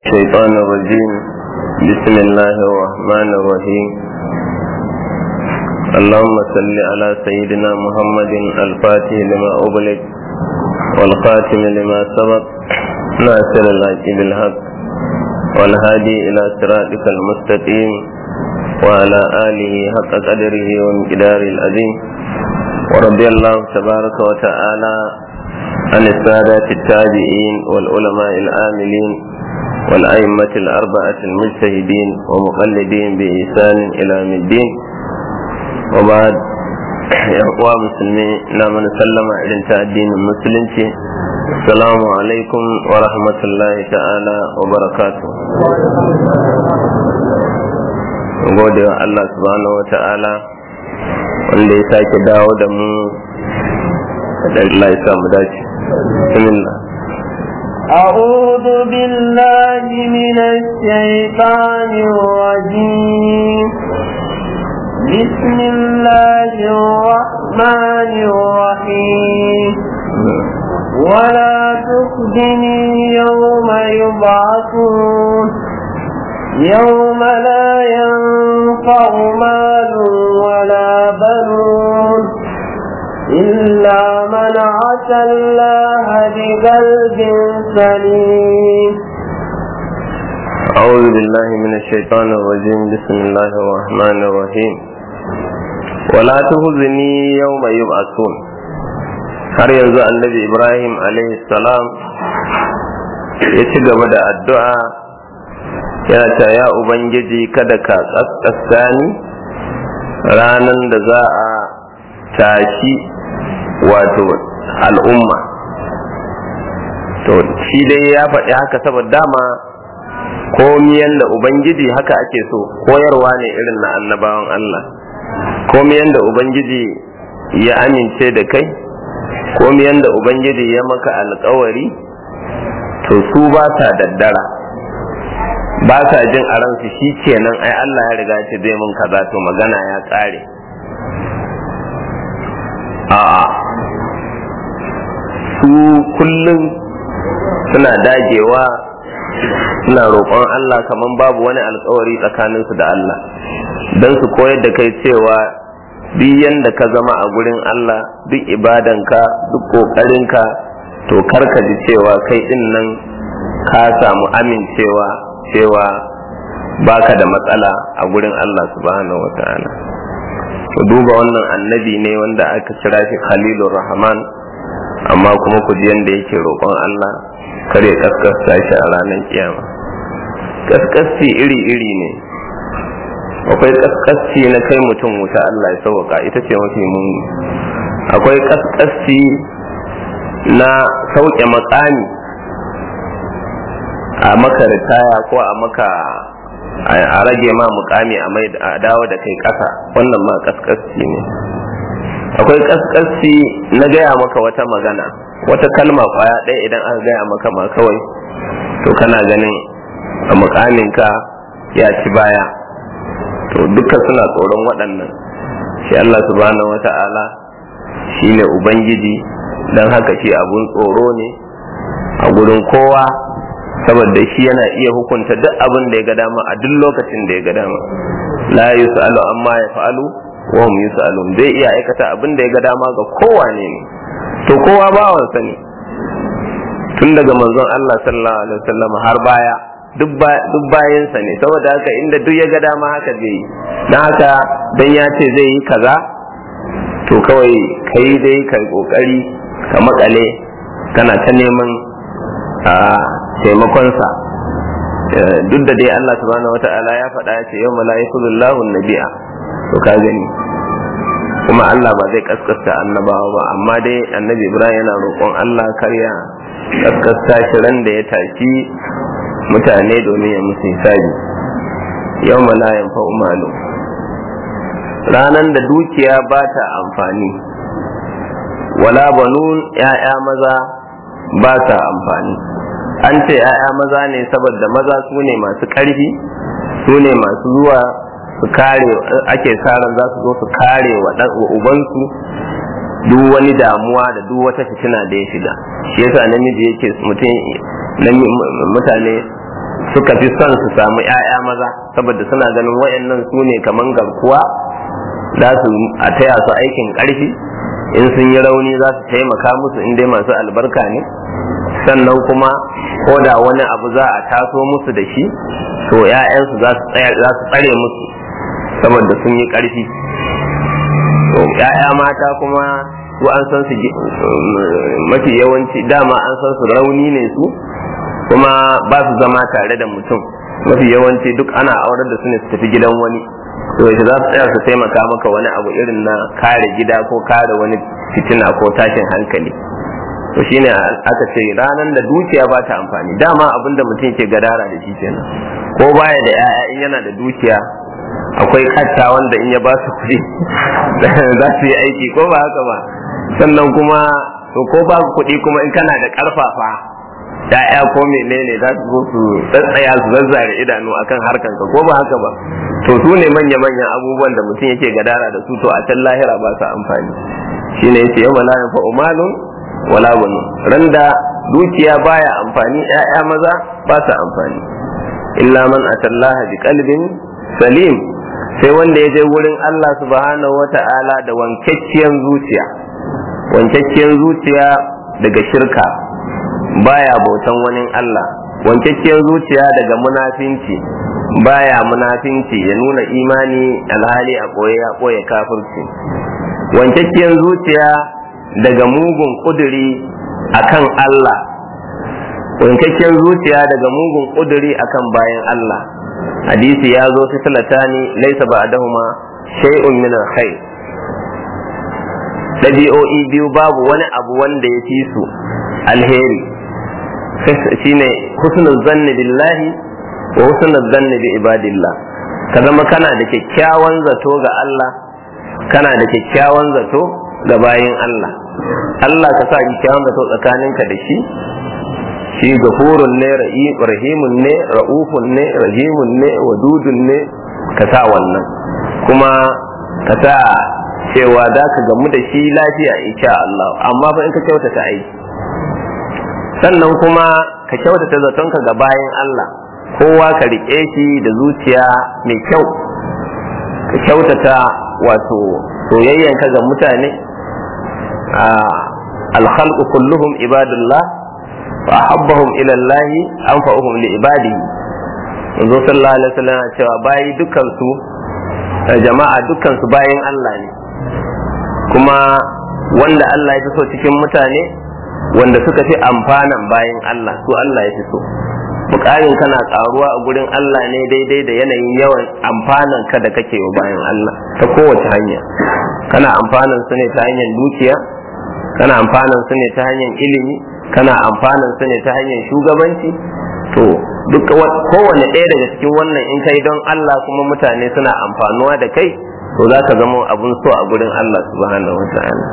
الشيطان الرجيم بسم الله الرحمن الرحيم اللهم صل على سيدنا محمد الفاتح لما أغلق والخاتم لما سبق ناصر الحق بالحق والهادي إلى صراطك المستقيم وعلى آله حق قدره ومقدار العظيم ورضي الله تبارك وتعالى عن السادة التابعين والعلماء العاملين والأئمة الأربعة المجتهدين ومقلدين بإحسان إلى يوم الدين وبعد يا أخوة مسلمين نعم نسلم إلى الدين المسلم السلام عليكم ورحمة الله تعالى وبركاته gode wa Allah subhanahu wa ta'ala wanda ya sake dawo da mu da Allah ya samu dace bismillah أعوذ بالله من الشيطان الرجيم بسم الله الرحمن الرحيم ولا تخزني يوم يبعثون يوم لا ينفع مال ولا بنون إلا من عسى الله بقلب سليم أعوذ بالله من الشيطان الرجيم بسم الله الرحمن الرحيم ولا تهزني يوم يبعثون har yanzu annabi ibrahim salam ya ci gaba da addu'a yana ta ya ubangiji kada ka kaskasta ni ranar da za a tashi wato al'umma to shi dai ya faɗi haka saboda dama komiyan da ubangiji haka ake so koyarwa ne irin na annabawan Allah komiyan da ubangiji ya amince da kai komiyan da ubangiji ya maka alkawari to su ba sa daddara ba sa jin a ransu shi kenan ai Allah ya riga ce zai mun kaza to magana ya tsare a'a su kullum suna dagewa suna roƙon Allah kamar babu wani alkawari tsakaninsu da Allah don su koyar da kai cewa duk yanda ka zama a gurin Allah duk ibadanka duk ƙoƙarinka to karka ji cewa kai ɗin nan ka samu amincewa cewa baka da matsala a gurin Allah subhanahu wa ta'ala ku duba wannan annabi ne wanda aka kira shi khalilur rahman amma kuma ku ji yanda yake roƙon Allah kare kaskasta shi a ranar kiyama kaskasti iri-iri ne akwai kaskasti na kai mutum wuta Allah ya sauwaka ita ce mafi muni akwai kaskasti na sauke matsami a maka ritaya ko a maka a rage ma mukami a mai a dawo da kai ƙasa wannan ma kaskasci ne akwai kaskasci na gaya maka wata magana wata kalma kwaya ɗaya idan aka gaya maka ma kawai to kana ganin a mukaminka ya ci baya to duka suna tsoron waɗannan shi Allah subhanahu wa ta'ala shi ne ubangiji don haka shi abun tsoro ne a gurin kowa saboda shi yana iya hukunta duk abin da ya ga dama a duk lokacin da ya ga dama la yus'alu amma ya fa'alu wa hum yus'alun zai iya aikata abin da ya ga dama ga kowane ne to kowa bawansa ne tun daga manzon Allah sallallahu alaihi wasallam har baya duk bayansa ne saboda haka inda duk ya ga dama haka zai yi don haka dan ya ce zai yi kaza to kawai kai dai ka kokari ka makale kana ta neman a taimakonsa duk da dai Allah subhanahu wata'ala ya faɗa ya ce yau mala'ikullahu nabi'a to ka gani kuma Allah ba zai kaskasta annabawa ba amma dai annabi Ibrahim yana roƙon Allah karya kaskasta shi ran da ya tashi mutane domin ya musu hisabi yau malayan fa'umalu ranar da dukiya ba ta amfani wala banun ‘ya'ya maza ba ta amfani an ce ‘ya'ya maza ne saboda maza su ne masu ƙarfi su ne masu zuwa su kare ake ran za su zo su kare wa ubansu duk wani damuwa da duk wata fitina da ya shiga shi yasa namiji yake mutum mutane suka fi son su samu 'ya'ya maza saboda suna ganin wayannan su ne kaman garkuwa za su a taya su aikin ƙarfi in sun yi rauni za su taimaka musu in dai masu albarka ne sannan kuma ko da wani abu za a taso musu da shi to 'ya'yansu za su tsare musu saboda sun yi ƙarfi to 'ya'ya mata kuma su an san su mafi yawanci dama an san su rauni ne su kuma ba su zama tare da mutum mafi yawanci duk ana aurar da su ne su tafi gidan wani to yaushe za su tsaya su taimaka maka wani abu irin na kare gida ko kare wani fitina ko tashin hankali to shine aka ce ranar da dukiya ba ta amfani dama abin da mutum ke gadara da shi kenan ko baya da 'ya'ya in yana da dukiya akwai katta wanda in ya ba su kuɗi za su yi aiki ko ba haka ba sannan kuma to ko ba kuɗi kuma in kana da ƙarfafa ya'ya ko menene za su zo su tsatsaya su zazzare idanu akan harkan ka ko ba haka ba to su ne manya manyan abubuwan da mutum yake gadara da su to a can lahira ba su amfani shine yace yau la yanfa umalun wala bunu randa dukiya baya amfani ya'ya maza ba su amfani illa man atallaha bi qalbin salim sai wanda ya je wurin Allah subhanahu wata'ala da wankakkiyar zuciya wankakkiyar zuciya daga shirka baya bautan wani Allah wankakkiyar zuciya daga munafinci baya munafinci ya nuna imani alhali a ɓoye ya ɓoye kafirci wankakkiyar zuciya daga mugun ƙuduri akan Allah wankakkiyar zuciya daga mugun ƙuduri akan bayan Allah hadisi ya zo fi talatani laisa ba'dahuma shay'un min al-khair ɗabi'o'i biyu babu wani abu wanda ya fi su alheri shine husnul zanni billahi wa husnul zanni bi ibadillah ka zama kana da kyakkyawan zato ga Allah kana da kyakkyawan zato ga bayin Allah Allah ka sa kyakkyawan zato tsakaninka da shi shi gafurun ne rahimun ne ra'ufun ne rahimun ne wadudun ne ka sa wannan kuma ka sa cewa za ka gamu da shi lafiya insha Allah amma fa in ka kyautata aiki sannan kuma ka kyautata zatonka ga bayan Allah kowa ka riƙe shi da zuciya mai kyau ka kyautata wato soyayyanka ga mutane alkhalqu kulluhum ibadullah wa ahabbahum ila Allah anfa'uhum li ibadihi yanzu sallallahu alaihi wasallam cewa bayi dukkan su jama'a dukkan su bayin Allah ne kuma wanda Allah ya fi so cikin mutane wanda suka fi amfanan bayan Allah su Allah ya fi so bukarin kana karuwa a gurin Allah ne daidai da yanayin yawan amfanan ka da kake wa bayan Allah ta kowace hanya kana amfanan su ne ta hanyar dukiya kana amfanan su ne ta hanyar ilimi kana amfanan su ne ta hanyar shugabanci to duk kowane ɗaya daga cikin wannan in kai don Allah kuma mutane suna amfanuwa da kai to za ka zama abun so a gurin Allah subhanahu wa ta'ala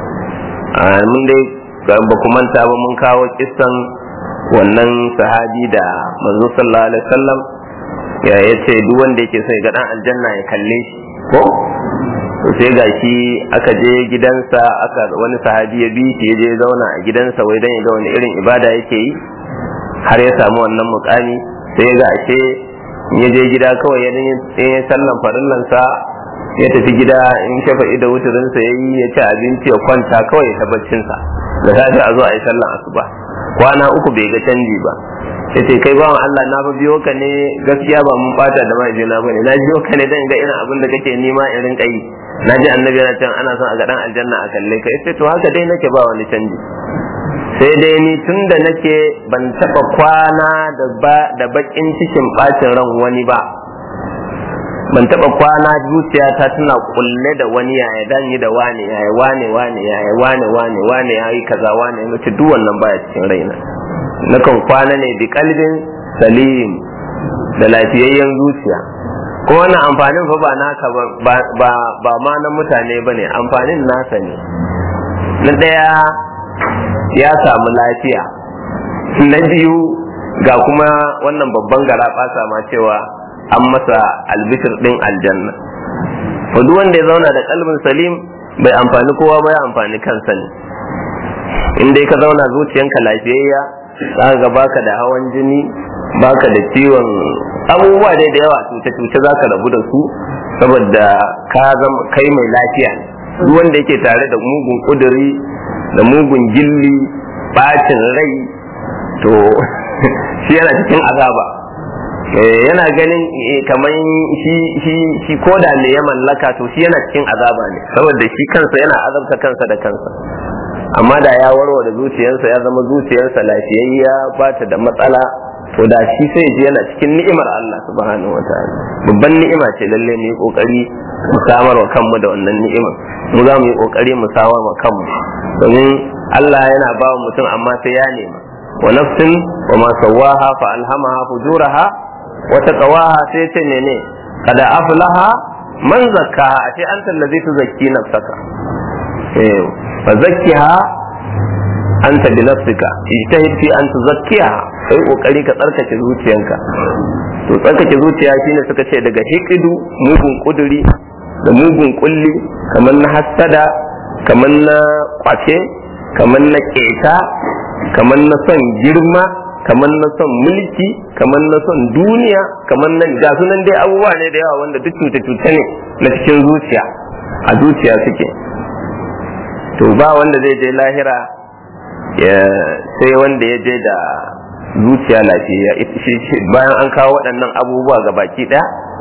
mun dai ba ku manta ba mun kawo kissan wannan sahabi da manzo sallallahu alaihi wasallam ya yace duk wanda yake so ya ga dan aljanna ya kalle shi ko to sai gashi aka je gidansa aka wani sahabi ya bi shi ya je zauna a gidansa wai dan ya ga wani irin ibada yake yi har ya samu wannan mukami sai ga ashe ya je gida kawai ya yi sallan farillansa ya tafi gida in shafa da wuturinsa ya yi ya ci abinci ya kwanta kawai ta baccinsa da safe a zo a yi sallan asuba kwana uku bai ga canji ba ya ce kai bawan Allah na fa biyo ka ne gaskiya ba mun bata da mahaifina ba ne na biyo ka ne dan ga irin abin da kake nima in rinka yi na ji annabi yana can ana son a ga dan aljanna a kalle ka yace to haka dai nake ba wani canji sai dai ni tun da nake ban taba kwana da ba da bakin cikin bacin ran wani ba ban taba kwana zuciyata tana kulle da wani yaya dan yi da wane yaya wane wane yaya wane wane wane yayi kaza wane mace duk wannan baya cikin raina nakan kwana ne bi kalbin salim da lafiyayyen zuciya ko wannan amfanin fa ba naka ba ba ba ma na mutane bane amfanin nasa ne na daya ya samu lafiya na biyu ga kuma wannan babban gara ma cewa an masa albishir din aljanna to duk wanda ya zauna da kalbin salim bai amfani kowa ba ya amfani kansa ne in dai ka zauna zuciyanka lafiyayya za ka baka da hawan jini baka da ciwon abubuwa dai da yawa cuce-cuce za ka rabu da su saboda ka zama kai mai lafiya ne duk wanda yake tare da mugun kuduri da mugun gilli bacin rai to shi yana cikin azaba yana ganin kamar shi shi shi koda ne ya mallaka to shi yana cikin azaba ne saboda shi kansa yana azabta kansa da kansa amma da ya warware zuciyarsa ya zama zuciyarsa lafiyayya ba ta da matsala to da shi sai ji yana cikin ni'imar Allah subhanahu wa ta'ala babban ni'ima ce lalle mu yi kokari mu samar wa kanmu da wannan ni'imar mu za mu yi kokari mu samar wa kanmu domin Allah yana ba wa mutum amma sai ya nema wa nafsin wa ma sawaha fa alhamaha fujuraha wa taqwaha sai ce mene kada aflaha man zakkaha ashe anta allazi tuzakki nafsaka eh fa zakkiha anta bi nafsika ijtahid fi an tuzakkiha kai kokari ka tsarkake zuciyanka to tsarkake zuciya shine suka ce daga hikidu mugun kuduri da mugun kulli kamar na hassada kamar na kwace kamar na keta kamar na son girma kamar na son mulki kamar na son duniya kamar na ga sunan dai abubuwa ne da yawa wanda duk cuce-cuce ne na cikin zuciya a zuciya suke to ba wanda zai je lahira sai wanda ya je da zuciya lafiya bayan an kawo waɗannan abubuwa ga baki ɗaya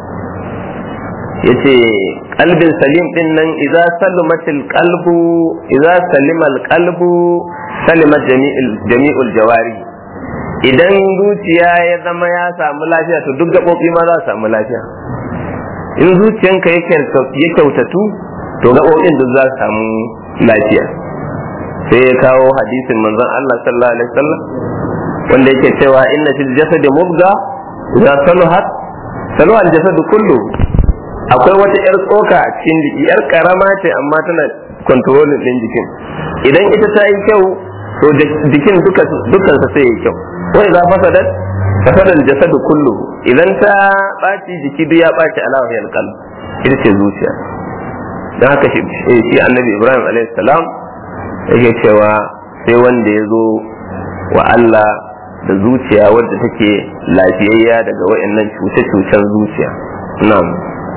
ya ce kalbin salim ɗin nan iza salimatil kalbu iza salimal kalbu salimat jami'ul jawari idan zuciya ya zama ya samu lafiya to duk gaɓoɓi ma za su samu lafiya in zuciyanka ya kyautatu to gaɓoɓin duk za su samu lafiya sai ya kawo hadisin manzon Allah sallallahu alaihi wasallam wanda yake cewa inna fil jasadi mubga idza saluhat saluha al jasadu kullu akwai wata yar tsoka a cikin jiki yar karama ce amma tana controlling din jikin idan ita ta yi kyau to jikin duka dukkan sa sai yi kyau wa idza fasadat fasada al jasadu kullu idan ta baci jiki duk ya baci alawa ya qalb ita ce zuciya dan haka shi annabi Ibrahim alaihi salam yake cewa sai wanda ya zo wa Allah da zuciya wadda take lafiyayya daga wa'annan cuce-cucen zuciya na'am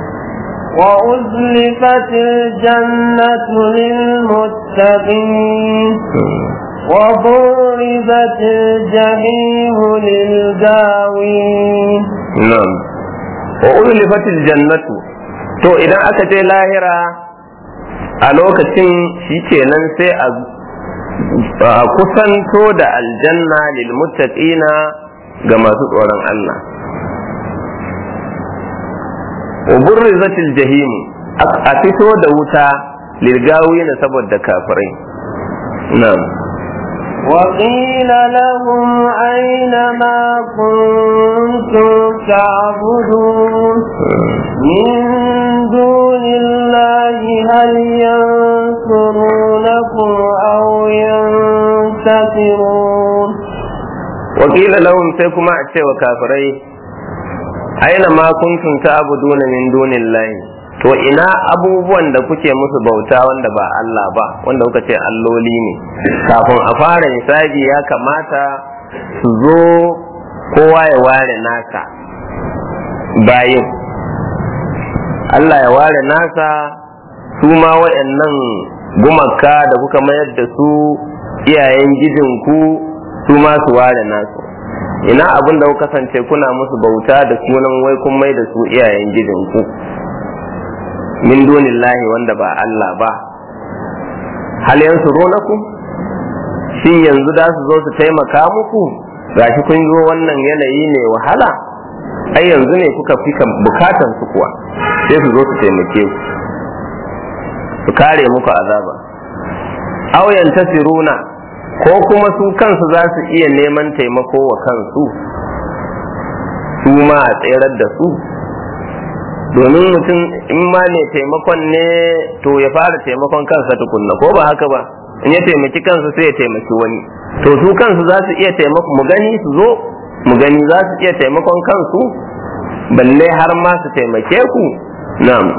وأزلفت الجنة للمتقين وبرزت الجحيم للغاوين نعم وأزلفت الجنة to idan aka je lahira a lokacin shi kenan sai a kusanto da aljanna lil muttaqina ga masu tsoron Allah uburrizatil jahim a fito da wuta lilgawina saboda kafirai na'am وقيل لهم أين ما كنتم تعبدون من دون الله هل ينصرونكم أو ينتصرون وقيل لهم سيكما أتشي وكافرين أين ما كنتم تعبدون من دون الله to ina abubuwan da kuke musu bauta wanda ba Allah ba wanda kuka ce alloli ne kafin a fara hisabi ya kamata su zo kowa ya ware nasa bayin Allah ya ware nasa su ma waɗannan gumaka da kuka mayar da su iyayen gijinku su ma su ware nasu ina abin da kuka kasance kuna musu bauta da sunan wai kun mai da su iyayen gijinku min dunillahi wanda ba Allah ba hal yansurunakum shin yanzu da su zo su taimaka muku gashi kun zo wannan yanayi ne wahala ai yanzu ne kuka fi bukatan su kuwa sai su zo su taimake ku su kare muku azaba aw yantasiruna ko kuma su kansu za su iya neman taimako wa kansu su ma a tserar da su domin mutum in ma ne taimakon ne to ya fara taimakon kansa tukunna ko ba haka ba in ya taimaki kansa sai ya taimaki wani to su kansu za su iya taimako mu gani su zo mu gani za su iya taimakon kansu balle har ma su taimake ku na'am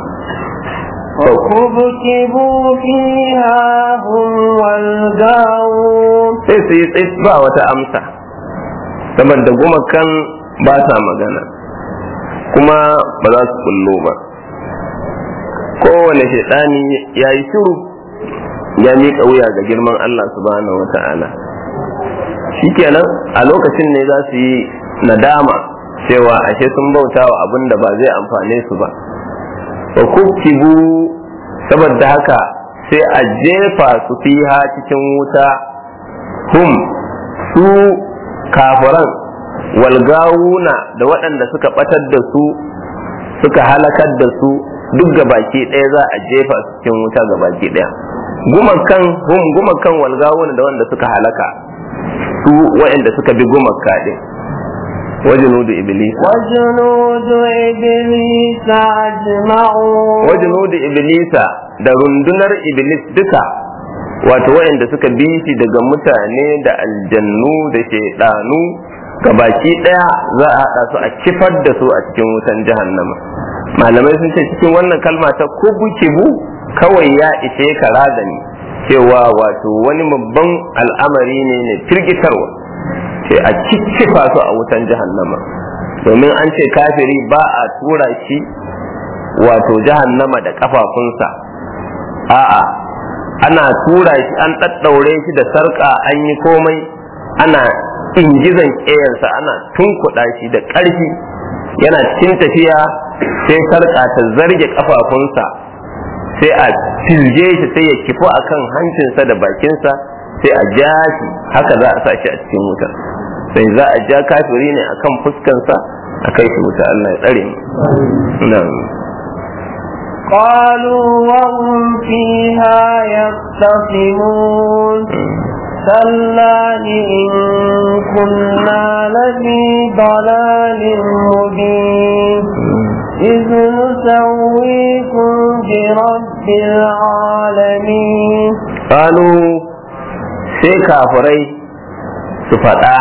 فكبكبوا فيها هم والغاوون sai su yi tsis ba wata amsa saboda gumakan ba sa magana kuma ba za su kullo ba kowane shaidani ya yi shiru ya miƙa wuya ga girman Allah subhanahu wa ta'ala shikenan a lokacin ne za su yi nadama cewa ashe sun bauta wa abin da ba zai amfane su ba wa kukkibu saboda haka sai a jefa su fiha cikin wuta hum su kafiran walgawuna da waɗanda suka ɓatar da su suka halakar da su duk gabaki ɗaya za a jefa su cikin wuta gabaki ɗaya gumakan hum gumakan walgawuna da wanda suka halaka su waɗanda suka bi gumaka ɗin wajunudu iblis وجنود إبليس أجمعون wajunudu iblisa da rundunar iblis duka wato waɗanda suka bi shi daga mutane da aljannu da shaidanu baki ɗaya za a haɗa su a kifar da su a cikin wutan jahannama malamai sun ce cikin wannan kalma ta kubu kibu kawai ya ishe ka razani cewa wato wani babban al'amari ne ne firgitarwa ce a kikkifa su a wutan jahannama domin an ce kafiri ba a tura shi wato jahannama da kafafunsa a'a ana tura shi an ɗaɗɗaure shi da sarƙa an yi komai ana ingizan ƙeyarsa ana tunkuɗa shi da ƙarfi yana cikin tafiya sai sarƙa ta zarge kafafunsa sai a filge shi sai ya kifo akan hancinsa da bakinsa sai a ja shi haka za a sa shi a cikin wuta sai za a ja kafiri ne akan fuskansa a kai shi wuta Allah ya tsare mu na'am قالوا وهم فيها يختصمون تالله إن كنا لفي ضلال مبين إذ نسويكم برب العالمين قالوا sai kafirai su faɗa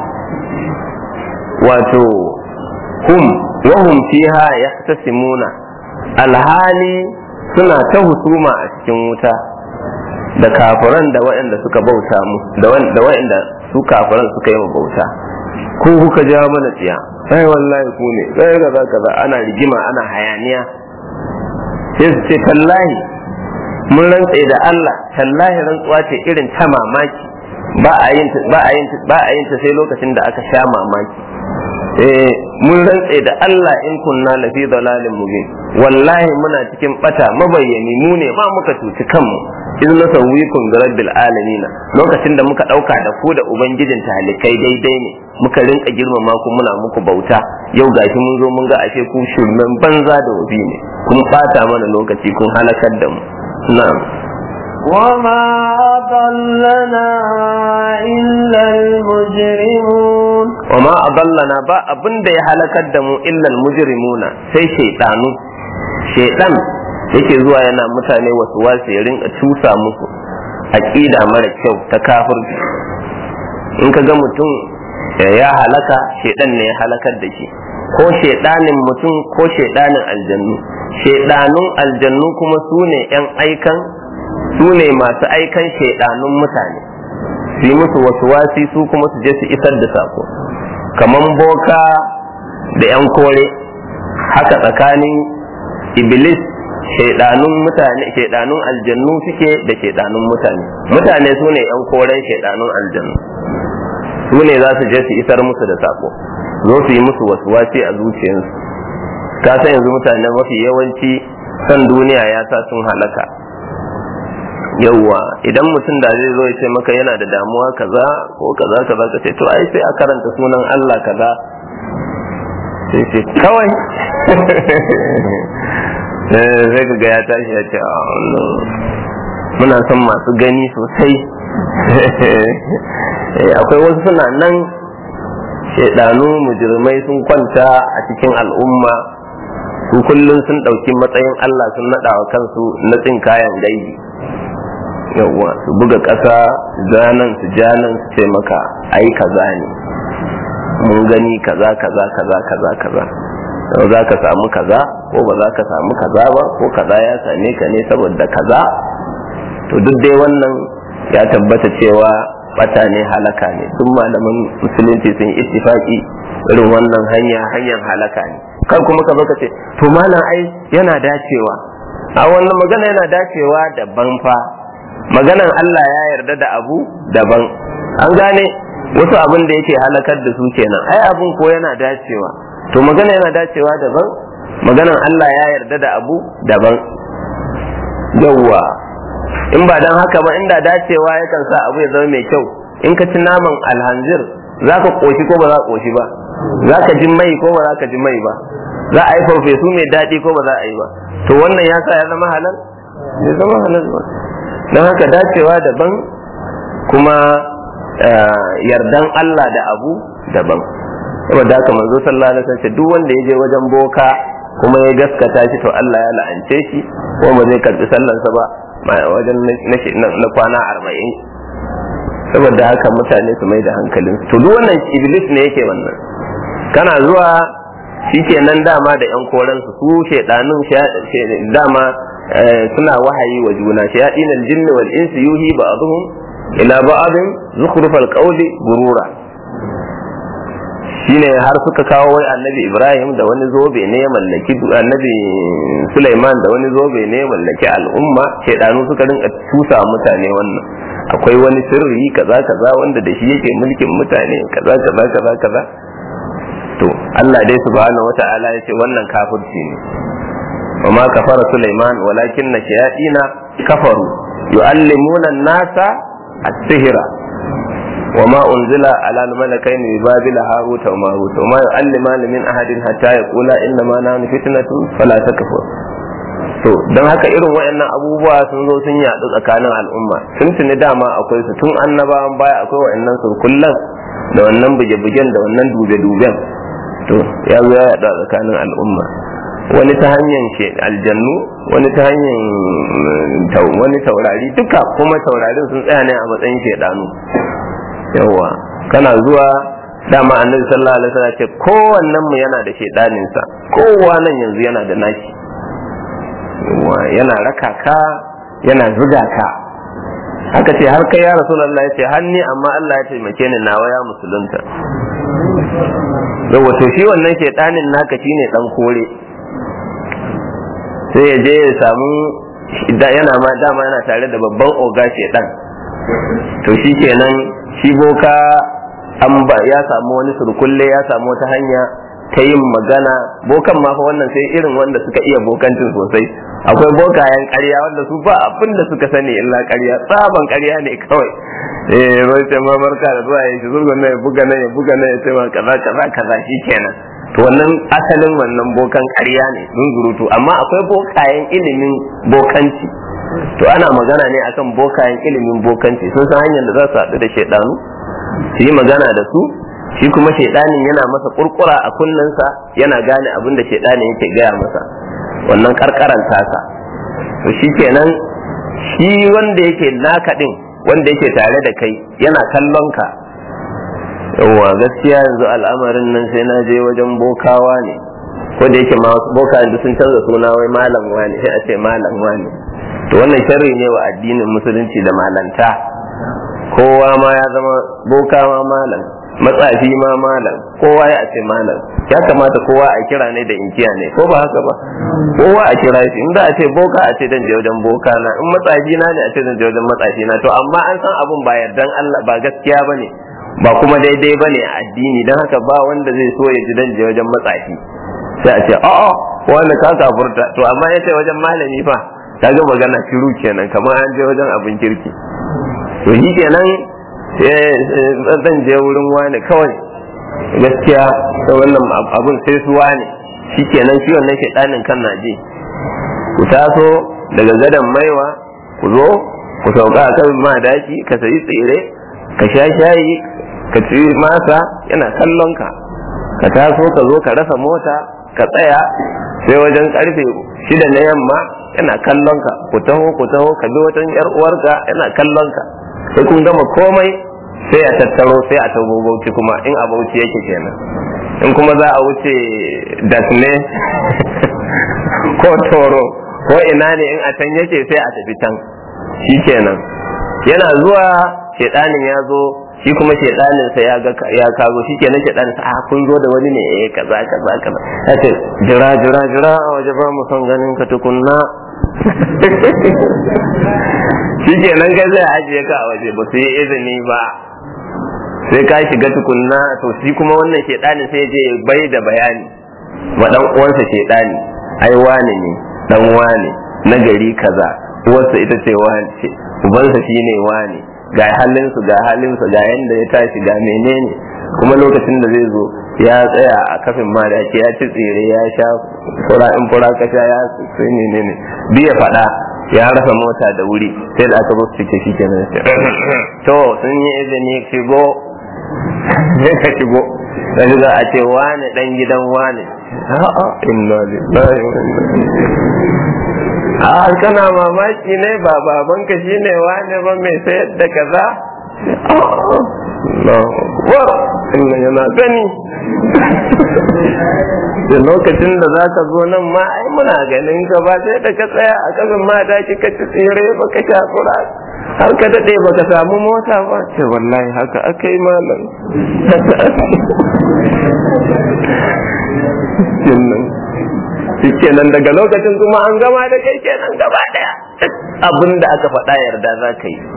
wato hum wahum fiha yahtasimuna alhali suna ta husuma a cikin wuta da kafiran da waɗanda suka bauta mu da waɗanda su kafiran suka yi bauta ko kuka ja mana tsiya sai wallahi ku ne sai kaza kaza ana rigima ana hayaniya sai su ce tallahi mun rantse da Allah tallahi rantsuwa ce irin ta mamaki ba a yin ba a yin ba a yin ta sai lokacin da aka sha mamaki eh mun rantse da Allah in kunna lafi dalalin mubin wallahi muna cikin bata mabayyani mu ne ma muka tuci kanmu in na sauwikun ga rabbil alamin lokacin da muka dauka da ku da ubangijin talikai daidai ne muka rinka girmama ku muna muku bauta yau gashi mun zo mun ga ashe ku shirmen banza da wabi ne kun bata mana lokaci kun halakar da mu na'am وما أضلنا إلا المجرمون وما أضلنا با abin da ya halakar da mu illa mujrimuna sai shaydanu shaydan yake zuwa yana mutane wasu wasu ya rinka cusa musu aqida mara kyau ta kafirci in ka ga mutum ya halaka shaydan ne ya halakar da shi ko shaydanin mutum ko shaydanin aljannu shaydanun aljannu kuma su ne yan aikan su ne masu aikan shaidanun mutane su yi musu wasu wasi su kuma su je su isar da sako kamar boka da 'yan kore haka tsakanin iblis shaidanun mutane shaidanun aljannu suke da shaidanun mutane mutane su ne 'yan koren shaidanun aljannu su ne za su je su isar musu da sako zo su yi musu wasu wasi a zuciyarsu ka san yanzu mutane mafi yawanci san duniya ya sa sun halaka yauwa idan mutum da zai zo ya ce maka yana da damuwa kaza ko kaza kaza ka ce to ai sai a karanta sunan Allah kaza sai ce kawai sai ka ga ya tashi ya ce muna son masu gani sosai akwai wasu suna nan shaidanu mujirmai sun kwanta a cikin al'umma su kullum sun ɗauki matsayin Allah sun naɗa wa kansu na tsin kayan gaibi yawwa su buga ƙasa zanen su janan su ce maka ai kaza ne mun gani kaza kaza kaza kaza kaza yau za ka samu kaza ko ba za ka samu kaza ba ko kaza ya same ka ne saboda kaza to duk dai wannan ya tabbata cewa bata ne halaka ne sun malaman musulunci sun ittifaki irin wannan hanya hanyar halaka ne kar kuma ka zo ka ce to malam ai yana dacewa a wannan magana yana dacewa daban fa maganan Allah ya yarda da abu daban an gane wasu abin da yake halakar da su kenan ai abun ko yana dacewa to magana yana dacewa daban maganan Allah ya yarda da abu daban yawwa in ba dan haka ba inda dacewa yakan sa abu ya zama mai kyau in ka ci naman alhanzir za ka koshi ko ba za ka koshi ba za ka ji mai ko ba za ka ji mai ba za a yi farfesu mai daɗi ko ba za a yi ba to wannan ya sa ya zama halal ya zama halal ba don haka dacewa daban kuma yardan Allah da abu daban saboda haka manzo sallallahu alaihi wasallam duk wanda ya je wajen boka kuma ya gaskata shi to Allah ya la'ance shi ko ba zai karbi sallarsa ba wajen na kwana arba'in saboda haka mutane su mai da hankalin to duk wannan iblis ne yake wannan kana zuwa shi kenan dama da yan koransu su shaidanun dama suna wahayi wa juna shayaɗin aljinni wal insi yuhi ba'dhum ila ba'dhin zukhrufal qawli gurura shine har suka kawo wai annabi Ibrahim da wani zobe ne ya mallaki annabi Sulaiman da wani zobe ne ya mallaki al'umma shaidanu suka rinka tusa mutane wannan akwai wani sirri kaza kaza wanda da shi yake mulkin mutane kaza kaza kaza kaza to Allah dai subhanahu wata'ala ya ce wannan kafirci ne wa ma kafara Sulaiman walakin na shayatina kafaru yu'allimuna an-nasa as-sihra wa ma unzila ala al-malakain bi babila harut wa marut wa ma yu'allimana min ahadin hatta yaqula inna ma nahnu fitnatun fala takfur to don haka irin waɗannan abubuwa sun zo sun yaɗu tsakanin al'umma sun tuni dama akwai su tun annabawan baya akwai waɗannan surkullan da wannan buge-bugen da wannan dube-duben to ya zo ya yaɗu a tsakanin al'umma wani ta hanyar aljannu wani ta hanyar wani taurari duka kuma taurarin sun tsaya ne a matsayin shaidanu yawa kana zuwa dama annabi sallallahu alaihi wasallam ce kowannen mu yana da shaidaninsa kowa nan yanzu yana da nashi yana raka ka yana zuga ka haka ce har kai ya rasulullah ya ce hanni amma Allah ya taimake ni nawa ya musulunta da wato shi wannan shaidanin naka shine dan kore sai ya je ya samu yana ma dama yana tare da babban oga shaidan to shi kenan shi boka an ba ya samu wani surkulle ya samu wata hanya ta yin magana bokan ma fa wannan sai irin wanda suka iya bokancin sosai akwai bokayen ƙarya wanda su ba abin da suka sani illa ƙarya tsaban ƙarya ne kawai eh bai ce ma barka da zuwa yashi zurgun nan ya buga nan ya buga nan ya ce ma kaza kaza kaza shikenan to wannan asalin wannan bokan ƙarya ne zunzurutu amma akwai bokayen ilimin bokanci to ana magana ne akan bokayen ilimin bokanci sun san hanyar da za su haɗu da shaidanu su yi magana da su shi kuma shaidanin yana masa kurkura a kunnensa yana gane abin da shaidanin yake gaya masa wannan karkaran tasa to shi kenan shi wanda yake naka din wanda yake tare da kai yana kallon ka yawwa gaskiya yanzu al'amarin nan sai na je wajen bokawa ne ko da yake boka yanzu sun canza suna wai malam wani sai a ce malam wani to wannan sharri ne wa addinin musulunci da malanta kowa ma ya zama boka ma malam matsafi ma malam kowa ya ce malam ya kamata kowa a kira ne da inkiya ne ko ba haka ba kowa a kira shi in da a ce boka a ce dan je wajen boka na in matsafi na ne a ce dan je wajen matsafi na to amma an san abun ba yardan Allah ba gaskiya bane ba kuma daidai bane a addini dan haka ba wanda zai so ya ji dan je wajen matsafi sai a ce a'a wanda ka kafurta to amma ya ce wajen malami fa kaga magana shiru kenan kamar an je wajen abin kirki to shi kenan zan je wurin wani kawai gaskiya da wannan abun sai su wani shi kenan shi wannan shaɗanin kan naje ku taso daga gadon maiwa ku zo ku sauka a kan madaki ka sayi tsire ka sha shayi ka ci masa yana kallon ka ka taso ka zo ka rasa mota ka tsaya sai wajen karfe shida na yamma yana kallon ka ku taho ku taho ka bi wajen yar uwarka yana kallon ka sai kun gama komai sai a tattaro sai a tabo bauchi kuma in a bauchi yake kenan in kuma za a wuce dasne ko toro ko ina ne in a can yake sai a tafi can shi kenan yana zuwa shedanin ya zo shi kuma shedanin sa ya ga ya kago shi kenan shedanin sa a kun zo da wani ne eh kaza kaza kaza yace jira jira jira a waje ba mu son ganin ka tukunna shi kenan kai zai ajiye ka a waje ba su yi izini ba sai ka shiga tukunna to shi kuma wannan shedanin sai je bai da bayani wa dan uwansa shedani ai wane ne dan wane na gari kaza uwarsa ita ce wane ce ubansa shine wane ga halinsu ga halinsu ga yanda ya tashi ga menene kuma lokacin da zai zo ya tsaya a kafin madaki ya ci tsire ya sha fura in fura ka sha ya sai menene biya faɗa ya rasa mota da wuri sai da aka zo su cike shi kenan to sun yi izini shigo sai ka shigo sai za a ce wane dan gidan wane a'a inna lillahi wa inna a kana mamaki ne ba babanka shine wane ba mai sayar da kaza inna yana gani da lokacin da za ka zo nan ma ai muna ganin ka ba sai da ka tsaya a kasan mata ki ka ci tsere ba ka sha fura har ka daɗe ba ka samu mota ba ce wallahi haka aka yi malam shi kenan daga lokacin kuma an gama da kai kenan gaba daya abin da aka faɗa yarda za ka yi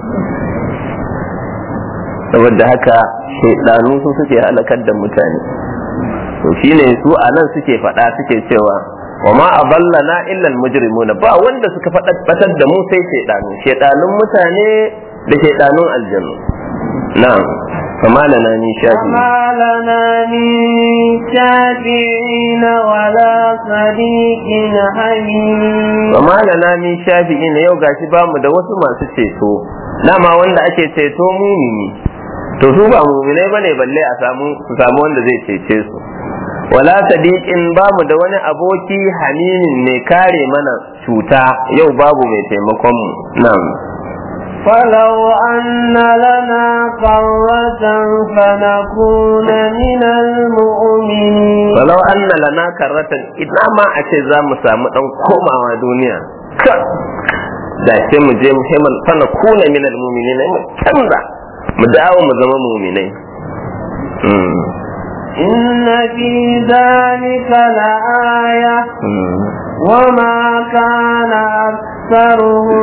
saboda haka shaidanu su suke halakar da mutane to shine su a nan suke faɗa suke cewa wa ma aballana illa almujrimuna ba wanda suka faɗar da mu sai shaidanu shaidanun mutane da shaidanun aljannu na'am فما لنا من شافعين فما لنا من شافعين ولا صديق حميم فما لنا من شافعين yau gashi bamu da wasu masu ceto dama wanda ake ceto mumini to su ba muminai bane balle a samu su samu wanda zai cece su wala sadiqin bamu da wani aboki hamimin mai kare mana cuta yau babu mai taimakon mu na'am فلو أن لنا قرة فنكون من المؤمنين falau anna lana karratan ina ma a ce za mu samu dan komawa duniya da sai mu je muhimman fana kuna min almu'minin mu canza mu dawo mu zama mu'minai إن في ذلك لآية وما كان أكثرهم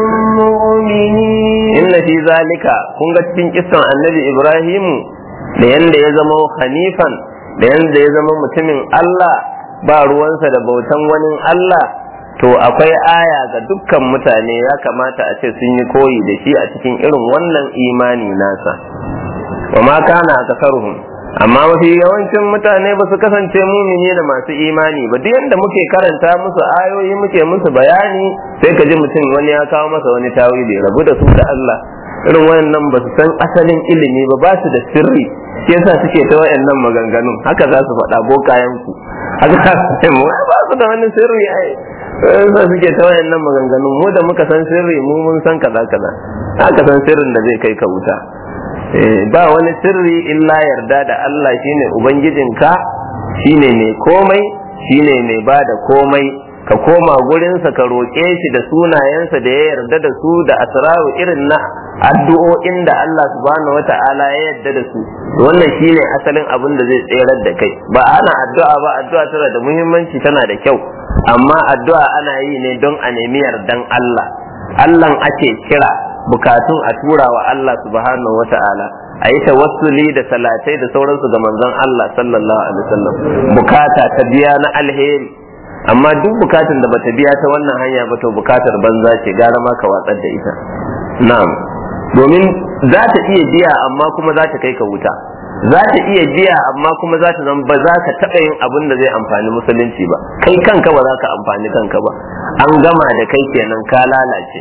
مؤمنين inna fi zalika kun ga cikin kissan annabi ibrahimu da yanda ya zama hanifan da yanda ya zama mutumin Allah ba ruwansa da bautan wani Allah to akwai aya ga dukkan mutane ya kamata a ce sun yi koyi da shi a cikin irin wannan imani nasa wa ma kana akasaruhum amma mafi yawancin mutane ba su kasance mumini da masu imani ba duk yanda muke karanta musu ayoyi muke musu bayani sai ka ji mutum wani ya kawo masa wani tawili rabu da su da Allah irin wayannan ba su san asalin ilimi ba ba su da sirri shi yasa suke ta wayannan maganganun haka za su faɗa bokayen ku haka za su ce mu ba su da wani sirri ai yasa suke ta wayannan maganganun mu da muka san sirri mu mun san kaza kaza haka san sirrin da zai kai ka wuta ba wani sirri illa yarda da Allah shine ubangijinka shine mai komai shine mai ba da komai ka koma gurinsa ka roƙe shi da sunayensa da ya yarda da su da asraru irin na addu'o'in da Allah subhanahu wata'ala ya yarda da su wannan shine asalin abin da zai tserar da kai ba ana addu'a ba addu'a tana da muhimmanci tana da kyau amma addu'a ana yi ne don a nemi yardan Allah Allah ake kira bukatun a tura wa Allah subhanahu wata'ala a yi tawassuli da salatai da sauransu ga manzon Allah sallallahu alaihi wasallam bukata ta biya na alheri amma duk bukatun da bata biya ta wannan hanya ba to bukatar banza ce gara ma ka watsar da ita na'am domin za ta iya biya amma kuma za ta kai ka wuta za ta iya biya amma kuma za ta zama ba za ka taɓa yin abin da zai amfani musulunci ba kai kanka ba za ka amfani kanka ba an gama da kai kenan ka lalace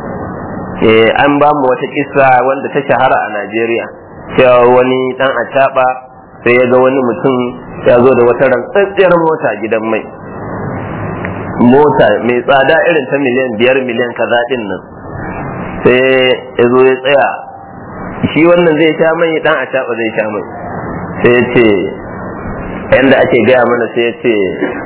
eh an ba mu wata kisa wanda ta shahara a Najeriya cewa wani dan acaba sai ya ga wani mutum ya zo da wata rantsatsiyar mota gidan mai mota mai tsada irin ta miliyan biyar miliyan kaza din nan sai ya zo ya tsaya shi wannan zai sha mai dan acaba zai sha mai sai ya ce yanda ake gaya mana sai ya ce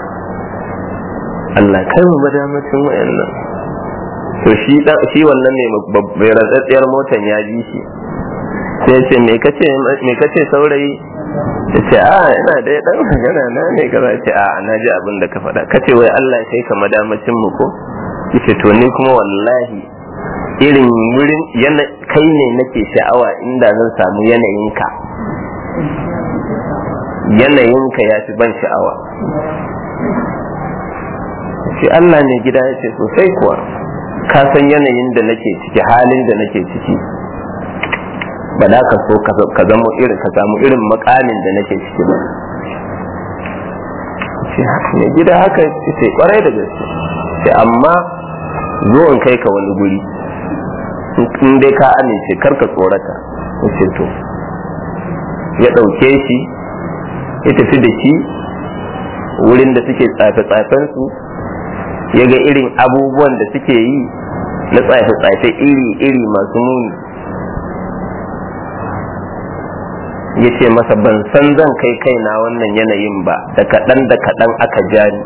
Allah kai mu madamacin wayannan to shi shi wannan ne mai rantsatsiyar motan ya ji shi sai ce me kace me kace saurayi ya ce a ina da ya dan magana na ne kaza ce a na ji abin da ka faɗa kace wai Allah kai ka madamacin mu ko yace to ni kuma wallahi irin wurin yana kai ne nake sha'awa inda zan samu yanayinka yanayinka ya fi ban sha'awa shi Allah ne gida ya ce sosai kuwa ka san yanayin da nake ciki halin da nake ciki ba da ka so ka zama irin ka samu irin makamin da nake ciki ba ce ne gida haka ce kwarai da gaske ce amma zo in kai ka wani guri in dai ka amince kar ka tsorata ce to ya ɗauke shi ya tafi da shi wurin da suke tsafe-tsafen su ya ga irin abubuwan da suke yi na tsafe-tsafe iri-iri masu muni ya ce masa ban san zan kai kaina wannan yanayin ba da kaɗan da kaɗan aka jani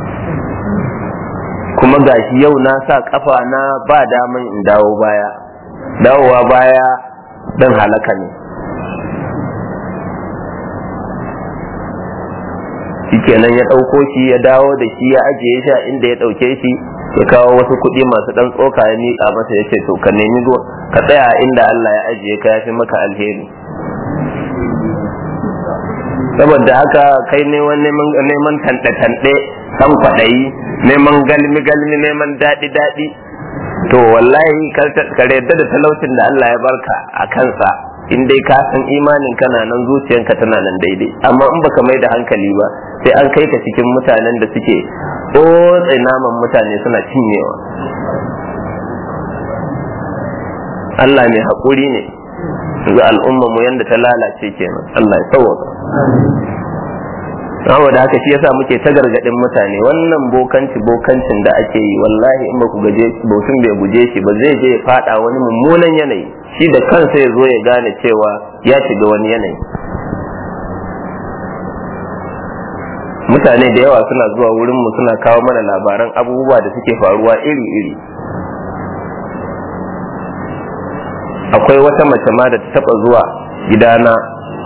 kuma gashi yau na sa ƙafa na ba daman in dawo baya dawowa baya don halaka ne shikenan ya ɗauko shi ya dawo da shi ya ajiye shi a inda ya ɗauke shi ya kawo wasu kuɗi masu ɗan tsoka ya miƙa masa ya ce to ka nemi ka tsaya inda Allah ya ajiye ka ya fi maka alheri saboda haka kai ne wani neman tanɗe-tanɗe san kwaɗayi neman galmi-galmi neman daɗi-daɗi to wallahi ka yarda da talaucin da Allah ya barka a kansa in dai ka san imanin kana nan zuciyanka tana nan daidai amma in baka mai da hankali ba sai an kai ka cikin mutanen da suke tsotse naman mutane suna cinyewa Allah mai haƙuri ne yanzu al'umma mu yanda ta lalace kenan Allah ya sauwaka saboda haka shi yasa muke ta gargadin mutane wannan bokanci bokancin da ake yi wallahi in ba ku gaje bautin bai guje shi ba zai je ya fada wani mummunan yanayi shi da kansa ya zo ya gane cewa ya shiga wani yanayi mutane da yawa suna zuwa wurin mu suna kawo mana labaran abubuwa da suke faruwa iri-iri akwai wata mace ma da ta taba zuwa gidana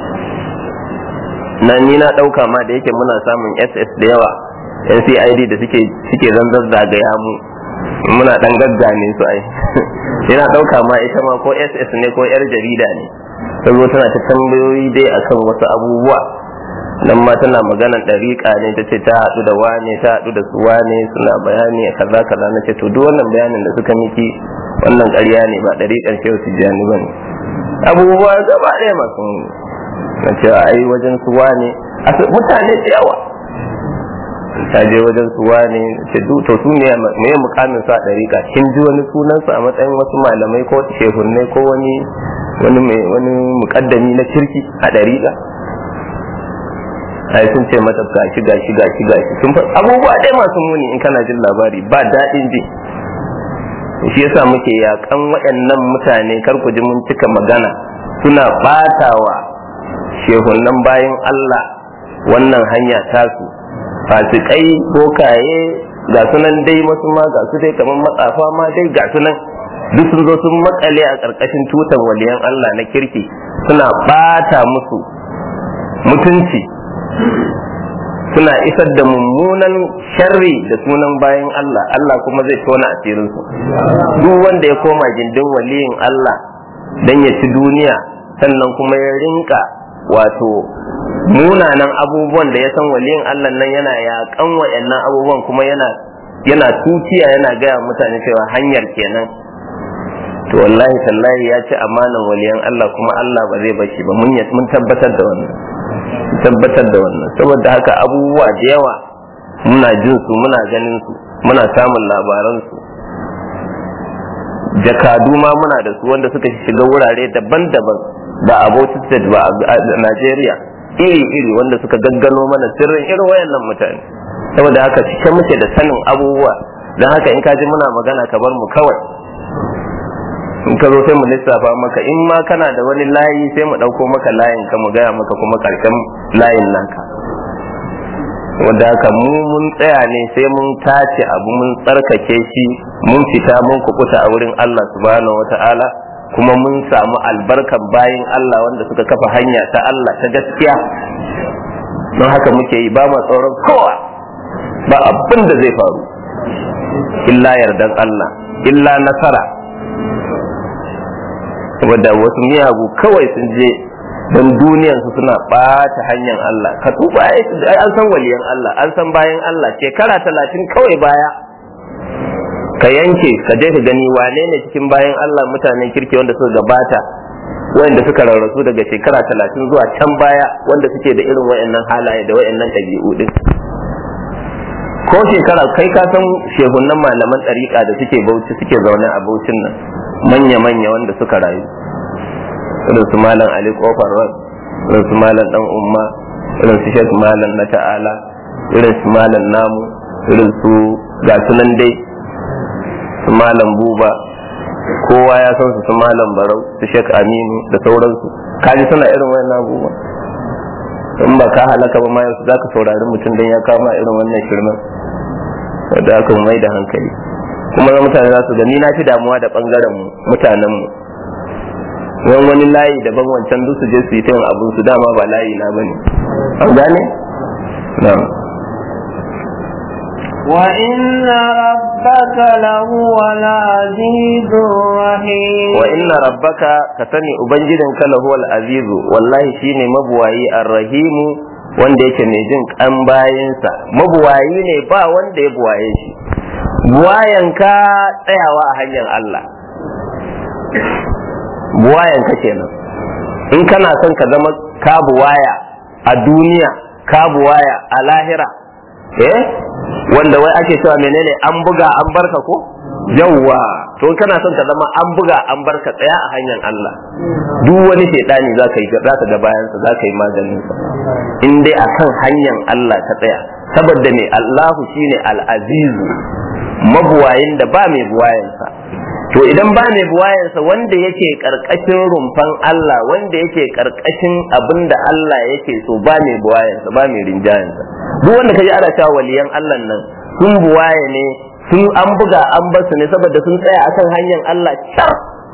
na ni na ɗauka ma da yake muna samun ss da yawa ncid da suke suke zanzar zagaya mu muna dan gaggane su ai yana ɗauka ma ita ma ko ss ne ko yar jarida ne ta zo tana ta tambayoyi dai akan wasu abubuwa nan ma tana maganan ɗariƙa ne ta ce ta haɗu da wane ta haɗu da su wane suna bayani a kaza kaza na ce to duk wannan bayanin da suka miki wannan ƙarya ne ba ɗariƙar shehu tijjani ba ne abubuwa gaba ɗaya masu na cewa ai wajen su wane mutane da yawa ta je wajen su wane ce to su ne me mukamin su a ɗariƙa kin ji wani sunan su a matsayin wasu malamai ko shehunne ko wani wani wani mukaddami na kirki a ɗariƙa ai sun ce mata gashi gashi gashi gashi sun fa abubuwa dai masu muni in kana jin labari ba daɗin ji shi yasa muke yakan waɗannan mutane kar ku ji mun cika magana suna ɓatawa shehunan bayan Allah wannan hanya tasu fasikai bokaye ga sunan dai wasu ma ga su dai kamar matsafa ma dai ga sunan duk sun zo sun makale a ƙarƙashin tutan waliyan Allah na kirki suna ɓata musu mutunci suna isar da mummunan sharri da sunan bayan Allah Allah kuma zai tona asirinsu duk wanda ya koma gindin waliyin Allah dan ya ci duniya sannan kuma ya rinka wato munanan abubuwan da ya san waliyin Allah nan yana yakan wayannan abubuwan kuma yana yana tukiya yana gaya mutane cewa hanyar kenan to wallahi tallahi ya ci amanan waliyan Allah kuma Allah ba zai bashi ba mun mun tabbatar da wannan tabbatar da wannan saboda haka abubuwa da yawa muna jin su muna ganin su muna samun labaran su jakadu ma muna da su wanda suka shiga wurare daban-daban ba a Bauchi State ba a Najeriya iri-iri wanda suka gaggano mana sirrin irin wayannan mutane saboda haka cike muke da sanin abubuwa don haka in ka ji muna magana ka bar mu kawai in ka zo sai mu lissafa maka in ma kana da wani layi sai mu ɗauko maka layin ka mu gaya maka kuma ƙarshen layin naka wanda haka mu mun tsaya ne sai mun tace abu mun tsarkake shi mun fita mun kukuta a wurin Allah subhanahu wata'ala kuma mun samu albarkan bayin Allah wanda suka kafa hanya ta Allah ta gaskiya don haka muke yi ba ma tsoron kowa ba abin da zai faru illa yardan Allah illa nasara wadda wasu miyagu kawai sun je don duniyarsu suna ɓata hanyar Allah ka tuba ai an san waliyan Allah an san bayan Allah shekara talatin kawai baya ka yanke ka je ka gani wane ne cikin bayan Allah mutanen kirki wanda suka gabata wanda suka rarrasu daga shekara talatin zuwa can baya wanda suke da irin wayannan halaye da wayannan ɗabi'u din ko shekara kai ka san shehunan malaman ɗariƙa da suke bauchi suke zaune a baucin nan manya-manya wanda suka rayu irin su malam ali kofar road irin su malam dan umma irin su shek malam na ta'ala irin su malam namu irin su ga sunan dai su malam buba kowa ya san su su malam barau su shek aminu da sauransu kaji suna irin wayan abubuwa in ba ka halaka ba ma yanzu za ka saurari mutum don ya kama irin wannan shirman da aka mai da hankali kuma za mutane za su gani na fi damuwa da bangaren mutanen mu wani wani layi daban wancan duk su je su yi ta yin abin su dama ba layi na bane an gane na'am وإن ربك لهو العزيز الرحيم وإن ربك كسني أبنجدن كله العزيز والله شيني مبواي الرحيم wanda yake mai jin kan bayansa mabuwayi ne ba wanda ya buwaye shi buwayanka tsayawa a hanyar Allah buwayanka kenan in kana son ka zama ka buwaya a duniya ka buwaya a lahira eh wanda wai ake cewa menene an buga an barka ko yawwa to kana son ka zama an buga an barka tsaya a hanyar Allah duk wani shaidani za ka yi za ka ga bayansa za ka yi maganin sa in dai akan hanyar Allah ka tsaya saboda me Allahu shine al-azizu mabuwayin da ba mai buwayansa to idan ba mai buwayansa wanda yake karkashin rumfan Allah wanda yake karkashin abin da Allah yake so ba mai buwayansa ba mai rinjayensa duk wanda kaji ana cewa waliyan Allah nan sun buwaye ne sun an buga an basu ne saboda sun tsaya akan hanyar Allah car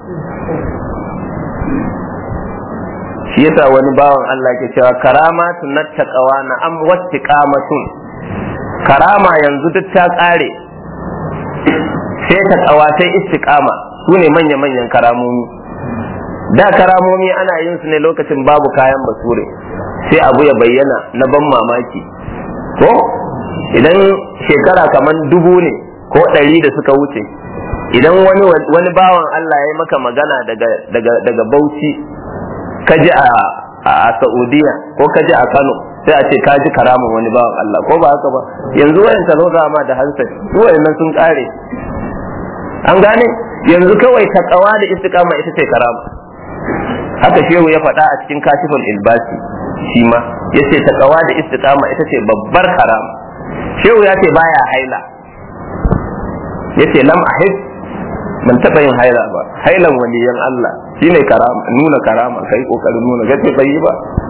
shi yasa wani bawan Allah ke cewa karamatu na taqawa na am wattiqamatun karama yanzu duk ta kare sai taqawa sai istiqama su ne manya manyan karamomi da karamomi ana yin su ne lokacin babu kayan basure sai abu ya bayyana na ban mamaki ko idan shekara kamar dubu ne ko ɗari da suka wuce idan wani wani bawan Allah ya yi maka magana daga daga daga Bauchi ka ji a a Saudiya ko ka ji a Kano sai a ce ka ji karamin wani bawan Allah ko ba haka ba yanzu wayan ta zo ma da hansa wayannan sun kare an gane yanzu kawai takawa da istiqama ita ce karama haka shehu ya faɗa a cikin kashiful ilbasi shi ma yace takawa da istiqama ita ce babbar karama shehu ya ce baya haila yace lam ahib ban taba yin haila ba hailan waliyan Allah shine karama nuna karama kai kokarin nuna gace bai yi ba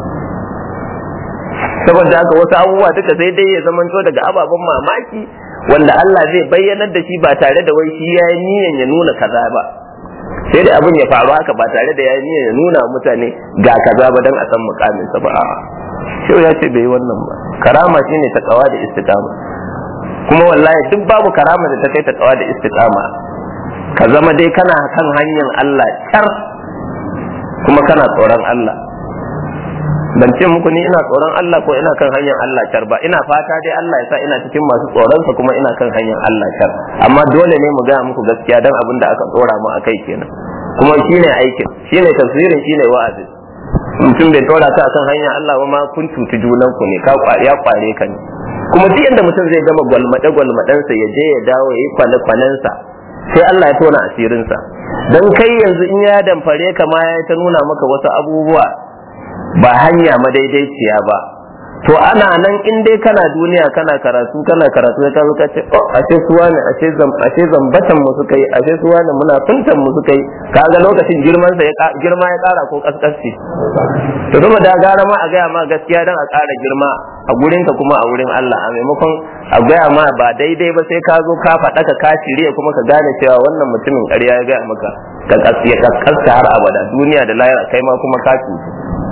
saboda haka wasu abubuwa duka sai dai ya zamanto daga ababen mamaki wanda Allah zai bayyanar da shi ba tare da wai shi yayi niyyar ya nuna kaza ba sai da abin ya faru haka ba tare da yayi niyyar ya nuna mutane ga kaza ba dan a san mukamin sa ba a'a shi ya ce bai yi wannan ba karama shine takawa da istiqama kuma wallahi duk babu karama da ta kai takawa da istiqama ka zama dai kana kan hanyar Allah kyar kuma kana tsoron Allah ban ce muku ni ina tsoron Allah ko ina kan hanyar Allah kyar ba ina fata dai Allah ya sa ina cikin masu tsoronsa kuma ina kan hanyar Allah kyar amma dole ne mu gaya muku gaskiya dan abin da aka tsora mu akai kenan kuma shine aikin shine tafsirin shine wa'azi mutum bai tsora ka akan hanyar Allah ba ma kun cuci junan ku ne ka ya kware ka ne kuma duk inda mutum zai gama gwalmade gwalmadensa ya je ya dawo ya yi kwane kwanensa sai Allah ya tona asirinsa dan kai yanzu in ya damfare ka ma ya ta nuna maka wasu abubuwa ba hanya madaidaiciya ba to ana nan in dai kana duniya kana karatu kana karatu ya kazo ka ce oh ashe suwa ne ashe zam ashe zambatan mu suka yi ashe suwa ne muna funtan mu suka yi kaga lokacin girman sa ya girma ya kara ko kaskasci to kuma da gara ma a gaya ma gaskiya dan a kara girma a gurin ka kuma a wurin Allah a maimakon a gaya ma ba daidai ba sai ka zo ka faɗa ka ka shirye kuma ka gane cewa wannan mutumin ƙarya ya gaya maka ka ya kaskasta har abada duniya da lahira kai ma kuma ka cutu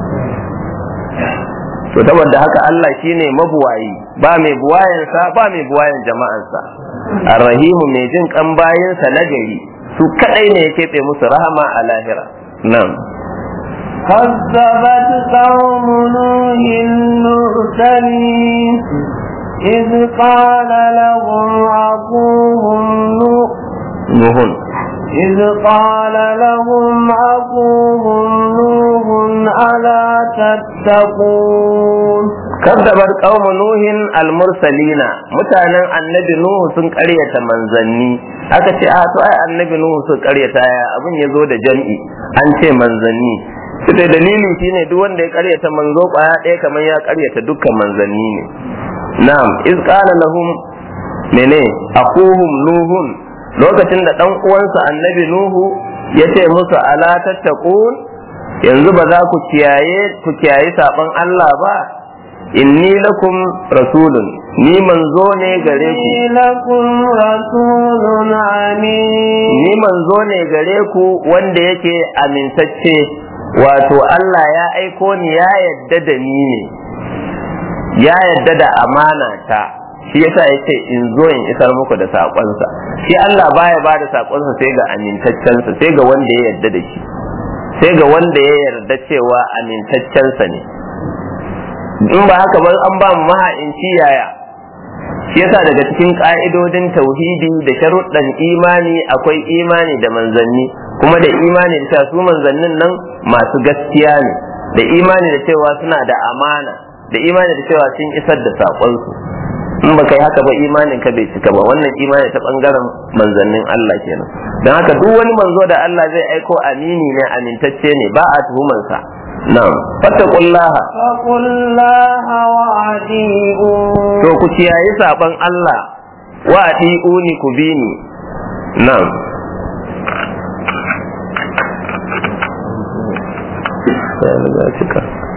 to saboda haka Allah shine mabuwayi ba mai buwayansa ba mai buwayan jama'ansa arrahimu mai jin kan bayinsa na gari su kadai ne ya keɓe musu rahama a lahira nan كذبت قوم نوح المرسلين إذ قال لهم أخوهم نوح nuhun إذ قال لهم أخوهم نوح ألا تتقون kaddabar qauma nuhin almursalina mutanen annabi nuhu sun karyata manzanni aka ce a to ai annabi nuhu sun karyata ya abin ya zo da jam'i an ce manzanni sai dalili shine duk wanda ya karyata manzo kwaya ɗaya kamar ya karyata dukkan manzanni ne na'am iz qala lahum mene akuhum nuhun lokacin da dan uwansa annabi nuhu ya ce musu ala tattaqun yanzu ba za ku kiyaye ku kiyaye saban Allah ba inni lakum rasulun ni manzo ne gare ku إني لكم رسول أمين ni manzo ne gare ku wanda yake amintacce wato Allah ya aiko ni ya yadda da ni ne ya yadda da amana ta shi yasa yace in zo in isar muku da sakonsa shi Allah baya ba da sakonsa sai ga amintaccensa sai ga wanda ya yarda da shi sai ga wanda ya yarda cewa amintaccensa ne in ba haka ba an ba mu maha'inci yaya shi yasa daga cikin ka'idodin tauhidi da sharuɗan imani akwai imani da manzanni kuma da imani da cewa su manzannin nan masu gaskiya ne da imani da cewa suna da amana da imani da cewa sun isar da saƙonsu in ba kai haka ba imanin ka bai cika ba wannan imani ta bangaren manzannin Allah kenan don haka duk wani manzo da Allah zai aiko amini ne amintacce ne ba a tuhumansa na'am fattaqullaha فقل الله وأطيعون to ku kiyaye saban Allah wa ati'uni ku bi ni na'am Ya riga cika.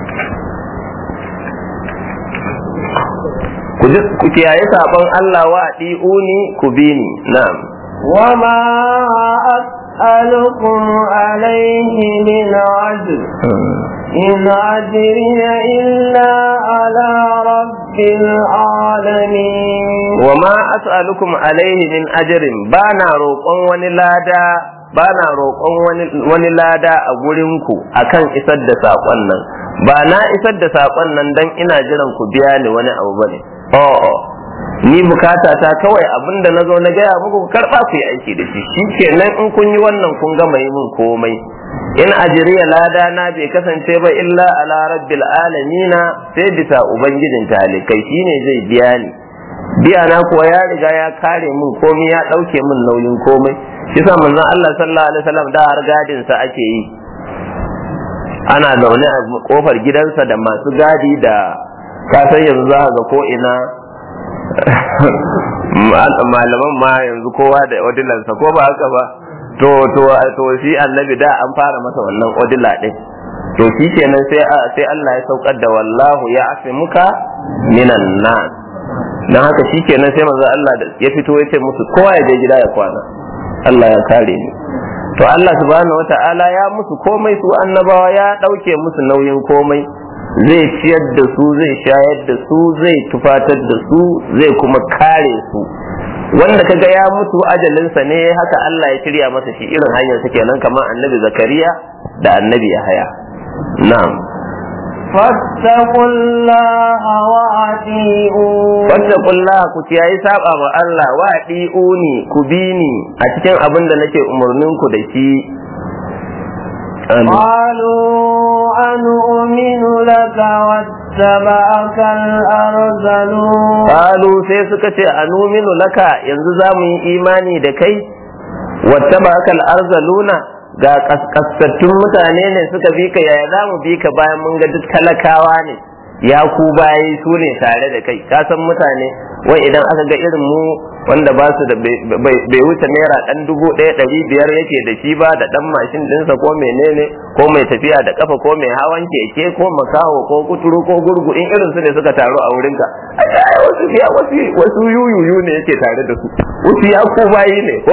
ku ji- ku kiyaye saban Allah wa ati'uni ku bi ni na'am وما أسألكم عليه من عجر إن أجري إلا على رب العالمين wa ma as'alukum alaihi min ajrin bana roƙon wani lada bana roƙon wani wani lada a gurin ku akan isar da saƙon nan ba na isar da saƙon nan dan ina jiran ku biya ni wani abu bane oh ni bukata ta kawai abinda na zo na gaya muku ku karɓa ku yi aiki da shi shikenan in kun yi wannan kun gama yi min komai in ajiriya lada na bai kasance ba illa ala rabbil alamina sai bisa ubangijin talikai shine zai biya ni biya na kuwa ya riga ya kare min komai ya ɗauke min nauyin komai shi sa manzon Allah sallallahu alaihi wasallam da har gadin sa ake yi ana zaune a kofar gidansa da masu gadi da kasan yanzu za ga ko ina malaman ma yanzu kowa da odilansa ko ba haka ba to to to shi annabi da an fara masa wannan odila din to shi kenan sai sai Allah ya saukar da wallahu ya asimuka minan nas dan haka shi kenan sai manzo Allah ya fito ya ce musu kowa ya je gida ya kwana Allah ya kare ni to Allah subhanahu wata'ala ya musu komai su annabawa ya dauke musu nauyin komai zai ciyar da su zai shayar da su zai tufatar da su zai kuma kare su wanda kaga ya mutu ajalinsa ne haka Allah ya shirya masa shi irin hanyar sa kenan kamar annabi zakariya da annabi yahaya na'am فاتقوا الله وأطيعون fattakullah ku kiyayi saba ma Allah wa uni ku bi ni a cikin abin da nake umurnin ku da shi Amin. قالوا أنؤمن لك واتبعك الأرذلون Kalu sai suka ce anuminu laka yanzu za mu yi imani da kai wata bakal arzaluna ga kaskaskattun mutane ne suka bi ka yaya za mu bi ka bayan mun ga duk talakawa ne ya ku bayi su ne tare da kai ka san mutane wai idan aka ga irin mu wanda ba su da bai wuce naira dan dubu ɗaya ɗari biyar yake da shi ba da dan mashin ɗinsa ko menene ko mai tafiya da kafa ko mai hawan keke ko makaho ko kuturu ko gurgu in irin su ne suka taru a wurinka ai wasu ya wasu wasu yuyuyu ne yake tare da su wasu ya ku bayi ne ko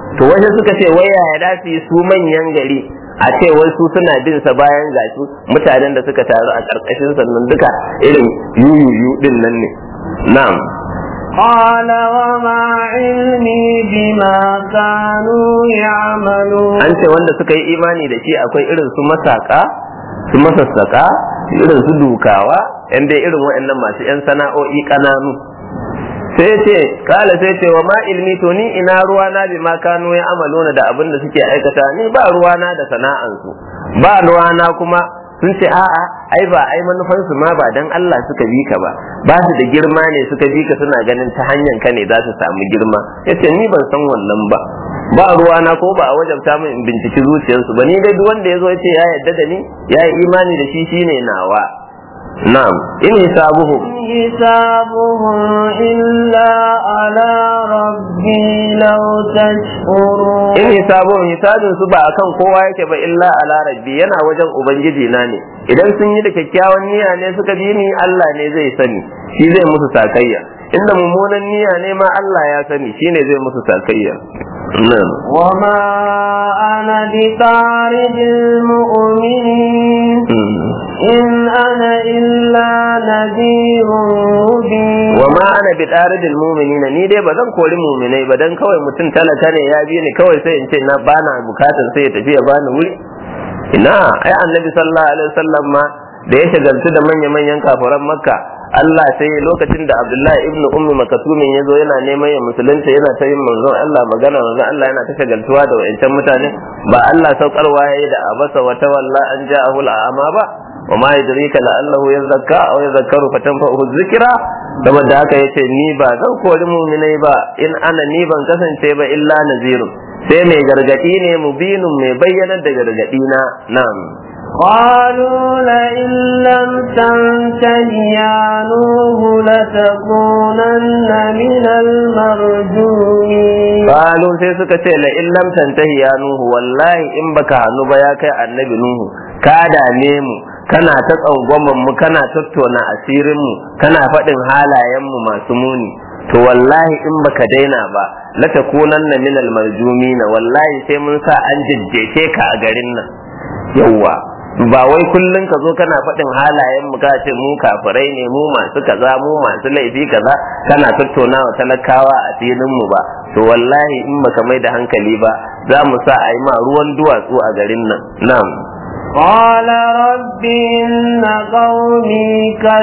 to wasu suka ce wai yaya da su yi su manyan gari a ce wai su suna bin sa bayan gashi mutanen da suka taru a karkashin sannan duka irin yuyuyu din nan ne na'am قال وما علمي بما كانوا يعملون an ce wanda suka yi imani da shi akwai irin su masaka su masassaka irin su dukawa yan dai irin waɗannan masu yan sana'o'i ƙananu sai ce kala sai ce wa ma ilmi to ni ina ruwana bi ma kanu ya amaluna da abin da suke aikata ni ba ruwana da sana'ansu ba ruwana kuma sun ce a'a ai ba ai manufan su ma ba dan Allah suka bi ka ba ba su da girma ne suka bi ka suna ganin ta hanyar ka ne za su samu girma yace ni ban san wannan ba ba ruwana ko ba a wajabta min in binciki zuciyarsu ba ni dai duk wanda yazo yace ya yarda da ni ya yi imani da shi shine nawa na'am in hisabuhum حسابهم إلا على ربي لو تشعرون in hisabun hisabin su ba akan kowa yake ba illa ala rabbi yana wajen ubangiji na ne idan sun yi da kyakkyawan niyya ne suka bi ni Allah ne zai sani shi zai musu sakayya inda mummunan niyya ne ma Allah ya sani shine zai musu sakayya nan وما أنا بطارد المؤمنين إن أنا إلا نذير مبين wa ma ana bi daridil mu'minina ni dai ba zan kori mu'minai ba dan kawai mutum talaka ne ya bi ni kawai sai in ce na bana bukatar sai ya tafi ya bani wuri ina ai annabi sallallahu alaihi wasallam ma da ya shagaltu da manya-manyan kafiran makka Allah sai lokacin da Abdullahi ibn Ummi Makatumin ya zo yana neman ya musulunta yana ta yin manzon Allah magana manzon Allah yana ta shagaltuwa da wayancan mutane ba Allah saukarwa yayi da abasa wa tawalla an ja'ahu al'ama ba wa ma yadrika la'allahu yazakka aw yazakkaru fatanfa'uhu dhikra saboda haka yace ni ba zan kori mu'minai ba in ana ni ban kasance ba illa nazirun sai mai gargadi ne mubinun mai bayyanar da gargadi na na'am قالوا لئن لم تنته يا نوح لتكونن من المرجومين Qalu sai suka ce la in lam tantahi ya nuhu wallahi in baka hannu ba ya kai annabi nuhu ka dame mu kana ta tsangwaman mu kana tattona asirin mu kana faɗin halayen mu masu muni to wallahi in baka daina ba la takunanna min al marjumina wallahi sai mun sa an jajjefe ka a garin nan yawwa ba wai kullun ka zo kana faɗin halayen mu ka ce mu kafirai ne mu masu kaza mu masu laifi kaza kana tattaunawa talakawa a filin mu ba to wallahi in baka mai da hankali ba za mu sa a yi ma ruwan duwatsu a garin nan na'am قال رب إن قومي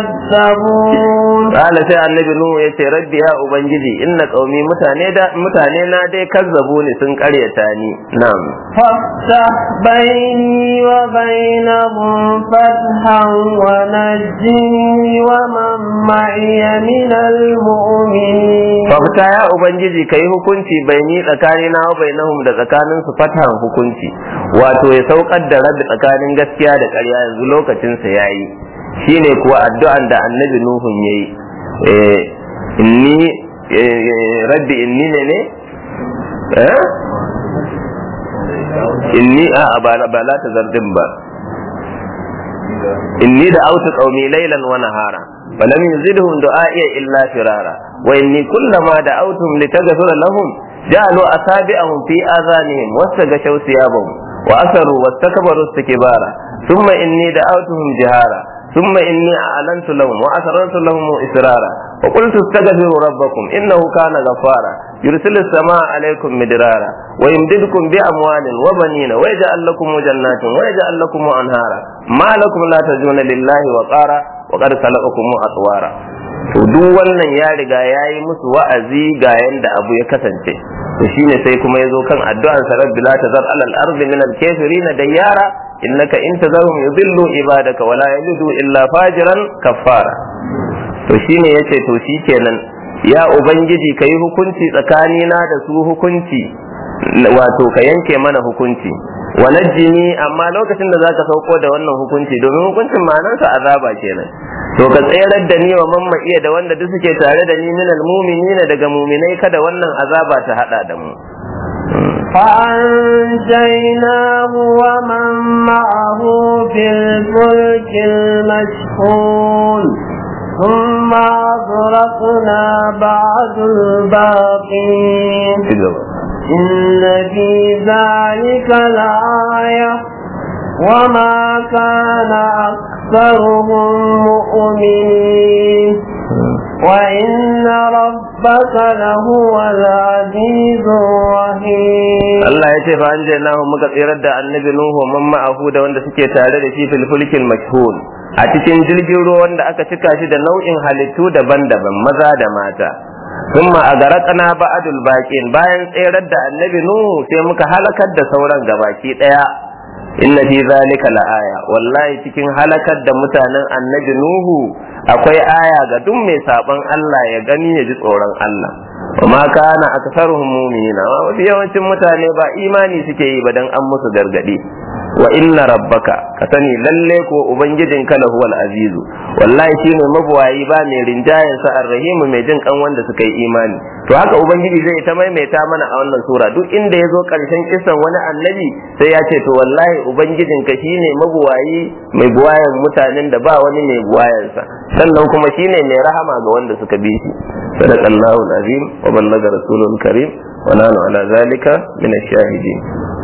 كذبون Kala sai annabi Nuhu ya ce rabbi ya ubangiji inna qaumi mutane da mutane na dai kazzabu ne sun karyata ni na'am فافتح بيني وبينهم فتحا ونجني ومن معي من المؤمنين fafta ya ubangiji kai hukunci bai ni tsakani na bai nahum da tsakanin su fatan hukunci wato ya saukar da rabi tsakanin gaskiya da ƙarya yanzu lokacin sa yayi shine kuwa addu'an da annabi nuhun yayi eh inni eh, rabbi inni ne ne eh inni a ba ba la ta zardin ba inni da autu qaumi laylan wa nahara falam yazidhum du'a'i illa firara wa inni kullama da'awtum litaghfira lahum ja'alu asabi'ahum fi adhanihim wastaghashaw thiyabahum wa asaru wastakbaru istikbara thumma inni da'awtuhum jihara ثم إني أعلنت لهم وأسررت لهم إسرارا وقلت استغفروا ربكم إنه كان غفارا يرسل السماء عليكم مدرارا ويمددكم بأموال وبنين ويجعل لكم جنات ويجعل لكم أنهارا ما لكم لا ترجون لله وقارا وقد خلقكم أطوارا to duk wannan ya riga ya yi musu wa'azi ga yanda abu ya kasance to shine sai kuma ya zo kan addu'ar sa rabbi la tazar alal ardi min al kafirin dayyara innaka in tazarhum yudillu ibadaka wala yalidu illa fajiran kaffara to shine yace to shikenan ya ubangiji kai hukunci tsakanina da su hukunci wato ka yanke mana hukunci wa najjini amma lokacin da zaka sauko da wannan hukunci domin hukuncin ma'anarsa azaba kenan to ka tserar da ni wa mamma iya da wanda duk suke tare da ni minal mu'minina daga mu'minai kada wannan azaba ta hada da mu فأنجيناه ومن معه في الفلك المشحون ثم أغرقنا بعد الباقين إن في ذلك لآية وما كان أكثرهم مؤمنين وإن ربك لهو العزيز الرحيم Allah ya ce fa an nahu muka tsirar da annabi Nuhu man ma'ahu da wanda suke tare da shi fil fulkil mashhur a cikin jirgin ruwa wanda aka cika shi da nau'in halittu daban-daban maza da mata thumma agaraqna ba'dul baqin bayan tsirar da annabi Nuhu sai muka halakar da sauran gabaki daya inna fi zalika la'aya wallahi cikin halakar da mutanen annabi Nuhu akwai aya ga duk mai saban Allah ya gani ya ji tsoron Allah وما كان أكثرهم مؤمنين وفي yawancin mutane ba imani suke yi ba dan an musu gargadi wa inna rabbaka ka sani lalle ko ubangijin ka lahu al azizu wallahi shine mabuwayi ba mai rinjayen sa arrahimu mai jin kan wanda suka yi imani to haka ubangiji zai ta maimaita mana a wannan sura duk inda ya zo karshen kisan wani annabi sai ya ce to wallahi ubangijin ka shine mabuwayi mai buwayen mutanen da ba wani mai buwayensa sannan kuma shine mai rahama ga wanda suka bi shi sadaqallahu alazim wa ballaga rasulul karim wa nanu ala zalika min ash-shahidin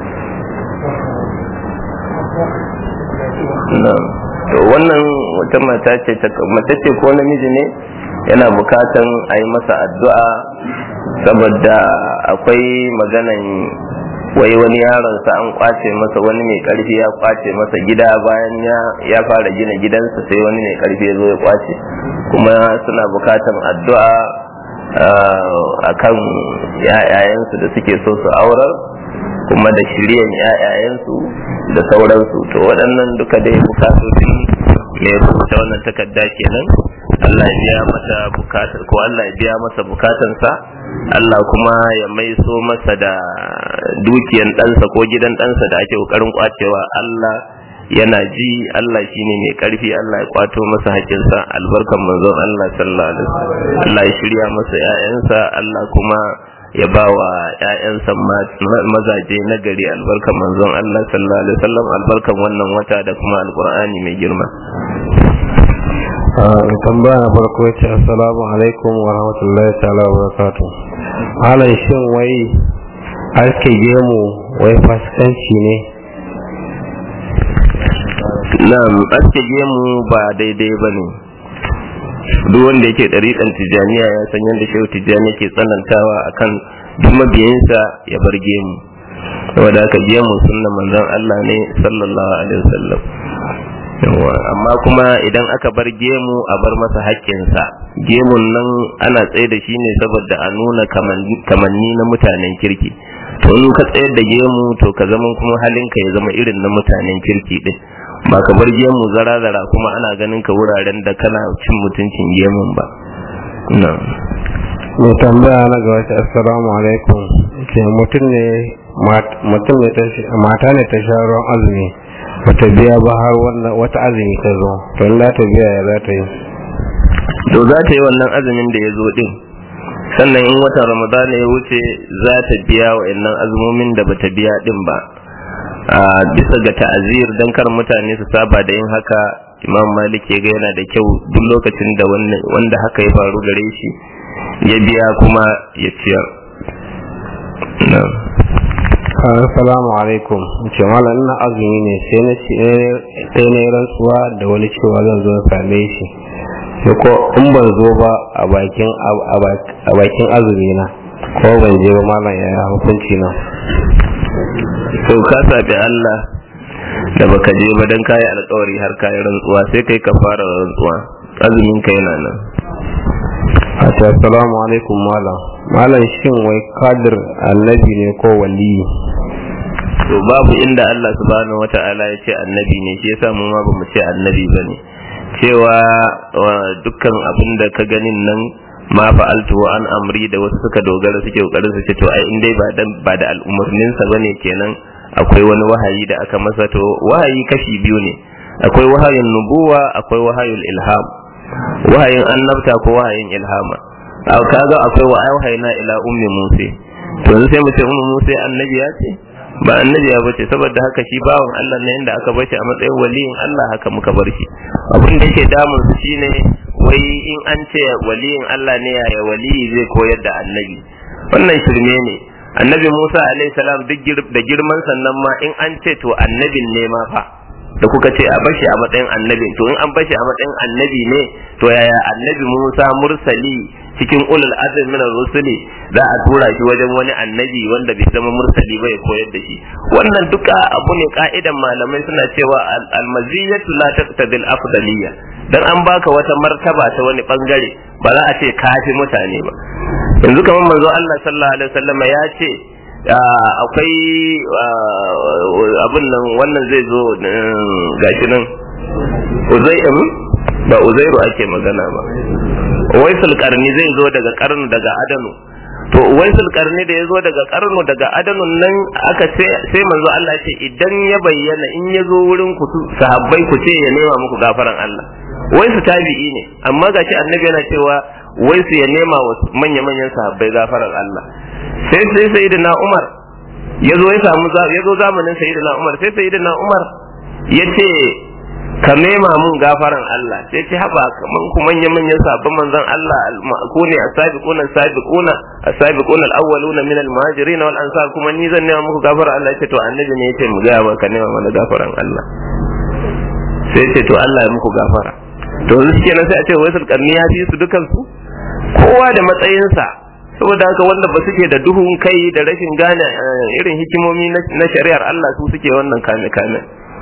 na'am to wannan wata mata ce ta mace ce ko namiji ne yana bukatan a yi masa addu'a saboda akwai maganan wai wani yaronsa an kwace masa wani mai karfi ya kwace masa gida bayan ya fara gina gidansa sai wani mai karfi ya zo ya kwace kuma suna bukatan addu'a a kan yayayensu da suke so su aurar kuma da shiryan yayayensu da sauransu to waɗannan duka dai bukatoci mai rubuta wannan takarda kenan Allah ya biya mata bukatar ko Allah ya biya masa bukatansa Allah kuma ya maiso masa da dukiyan ɗansa ko gidan ɗansa da ake ƙoƙarin kwacewa Allah yana ji Allah shine mai ƙarfi Allah ya kwato masa haƙinsa albarkan manzon Allah sallallahu alaihi wasallam Allah ya shirya masa ƴaƴansa Allah kuma ya ba wa ‘ya'yansa mazaje na gari albarkan manzon Allah sallallahu alaihi wasallam albarkan wannan wata da kuma alkur'ani mai girma. tambaya na farko ya ce assalamu alaikum wa rahmatullahi ta'ala wa barakatuh halin shin wai aske gemu wai fasikanci ne na'am aske gemu ba daidai ba ne duk wanda yake ɗariƙan tijjaniya ya san yadda shehu tijjani ke tsanantawa akan duk mabiyinsa ya bar gemu saboda haka gemu sunna manzon Allah ne sallallahu alaihi wasallam amma kuma idan aka bar gemu a bar masa haƙƙinsa gemun nan ana tsaye da shi ne saboda a nuna kamanni na mutanen kirki to in ka tsayar da gemu to ka zama kuma halinka ya zama irin na mutanen kirki din ba ka bar gemu zara-zara kuma ana ganin ka wuraren da kana cin mutuncin gemun ba mai tambaya na ga wata assalamu alaikum ke mutum ne mutum ne mata ne ta sha ruwan azumi bata biya ba har wata azumi ta zo to in ta biya ya za ta yi to za ta yi wannan azumin da ya zo din sannan in watan ramadana ya wuce za ta biya wa'annan azumomin da bata biya din ba a bisa ga ta'azir don kar mutane su saba da yin haka imam malik ya ga yana da kyau duk lokacin da wanda haka ya faru gare shi ya biya kuma ya ciyar assalamu alaikum ce malam ina azumi ne sai na sai na rantsuwa da wani cewa zan zo same shi sai ko in ban zo ba a bakin a bakin azumi na ko ban je ba malam ya hukunci na to ka sabi Allah da baka je ba dan kayi alƙawari har kayi rantsuwa sai kai ka fara rantsuwa azumin ka yana nan assalamu alaikum malam malam shin wai kadir annabi ne ko waliyi to babu inda Allah subhanahu wata'ala ya ce annabi ne shi yasa mu ma ba mu ce annabi bane cewa dukkan abin da ka ganin nan ma fa'altu an amri da wasu suka dogara suke kokarin su ce to ai in dai ba dan ba da al'umurnin sa bane kenan akwai wani wahayi da aka masa to wahayi kashi biyu ne akwai wahayin nubuwa akwai wahayul ilham wahayin annabta ko wahayin ilhama kaga akwai wa wahayina ila ummi musa to sai mu ce ummi musa annabi ya ce ba annabi ya bace saboda haka shi bawan Allah ne inda aka bace a matsayin waliyin Allah haka muka bar shi abin da yake damun su shine wai in an ce waliyin Allah ne yaya waliyi zai koyar da annabi wannan shirme ne annabi Musa alaihi salam duk da girman sannan ma in an ce to annabin ne ma fa da kuka ce a bashi a matsayin annabi to in an bashi a matsayin annabi ne to yaya annabi Musa mursali cikin ulul azmi min rusuli za a tura shi wajen wani annabi wanda bai zama mursali ba ya koyar da shi wannan duka abu ne ka'idan malamai suna cewa almaziyatu la taqtadil afdaliyya dan an baka wata martaba ta wani bangare ba za a ce kafi mutane ba yanzu kamar manzo Allah sallallahu alaihi wasallam ya ce akwai abin nan wannan zai zo gashi nan uzai'im ba uzairu ake magana ba waisul karni zai zo daga karnu daga adanu to waisul karni da ya zo daga karnu daga adanun nan aka ce sai manzo Allah ce idan ya bayyana in ya zo wurin ku sahabbai ku ce ya nema muku gafaran Allah waisu tabi'i ne amma gashi annabi yana cewa waisu ya nema wa manya-manyan sahabbai gafaran Allah sai sai sayyidina Umar ya zo ya samu ya zo zamanin sayyidina Umar sai sayyidina Umar ya ce ka nema mun gafaran Allah sai ce haba kaman ku manya manyan sabon manzon Allah ku ne as-sabiquna as-sabiquna as-sabiquna al-awwaluna min al-muhajirin wal ansar kuma ni zan nema muku gafaran Allah ce to annabi ne yace mu ga ba ka nema mana gafaran Allah sai ce to Allah ya muku gafara to yanzu kenan sai a ce wai sulkarni ya fi su dukan su kowa da matsayinsa saboda haka wanda ba suke da duhun kai da rashin gane irin hikimomi na shari'ar Allah su suke wannan kame kame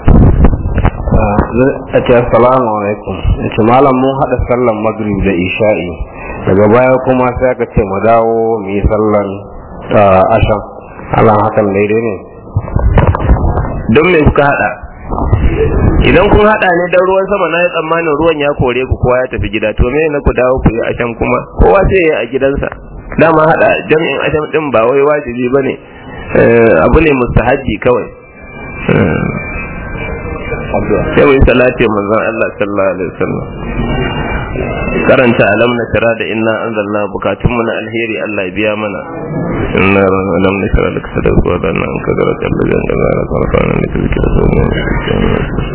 a ce assalamu alaikum ce malam mun haɗa sallan magrib da isha'i daga baya kuma sai aka ce mu dawo mu yi sallan ashan alan hakan daidai ne don me kuka hada idan kun hada ne dan ruwan sama na yi tsammanin ruwan ya kore ku kowa ya tafi gida to me na ku dawo ku yi ashan kuma kowa sai ya a gidansa dama hada jami'in ashan din ba wai wajibi bane abu ne mustahaji kawai sai mu yi salati manzon Allah sallallahu alaihi wasallam karanta alam na tara da inna anzalna bukatun mu na alheri Allah ya biya mana inna alam na tara da sadar ko da nan ka gara kallu da ga ra ka fara ne kike da so ne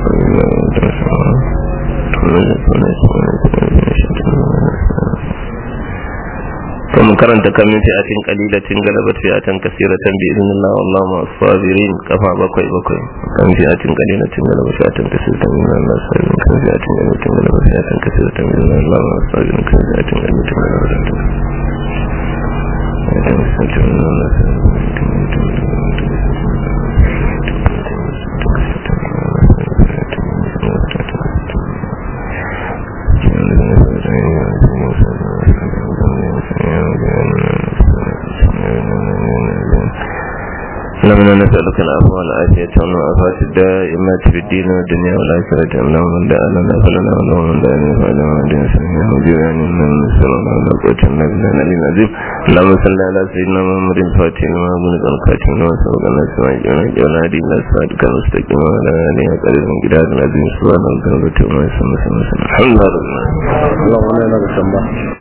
kuma karanta kamin fi'atin qalilatin galabat fi'atan kaseeratan bi idnillah wallahu ma as-sabirin kafa bakwai bakwai kan fi'atin qalilatin galabat fi'atan kaseeratan bi idnillah sabirin kan fi'atin qalilatin galabat fi'atan kaseeratan bi idnillah ma as-sabirin kan fi'atin qalilatin galabat fi'atan اللهم نسألك العفو والعافية والعافية الدائمة في الدين والدنيا والآخرة اللهم من دعا لنا فلنا اللهم من دعا لنا فلنا ودين سميع وجوعا من نسأل الله لا قوة إلا بالله العلي العظيم اللهم صل على سيدنا محمد الفاتح لما بلغ الخاتم لما سبق الناس ما يجعلنا جعلنا هدي الله صراطك المستقيم وعلى آله قدر من جداد العظيم سبحان الله وبحمده وما يسمى الحمد لله رب العالمين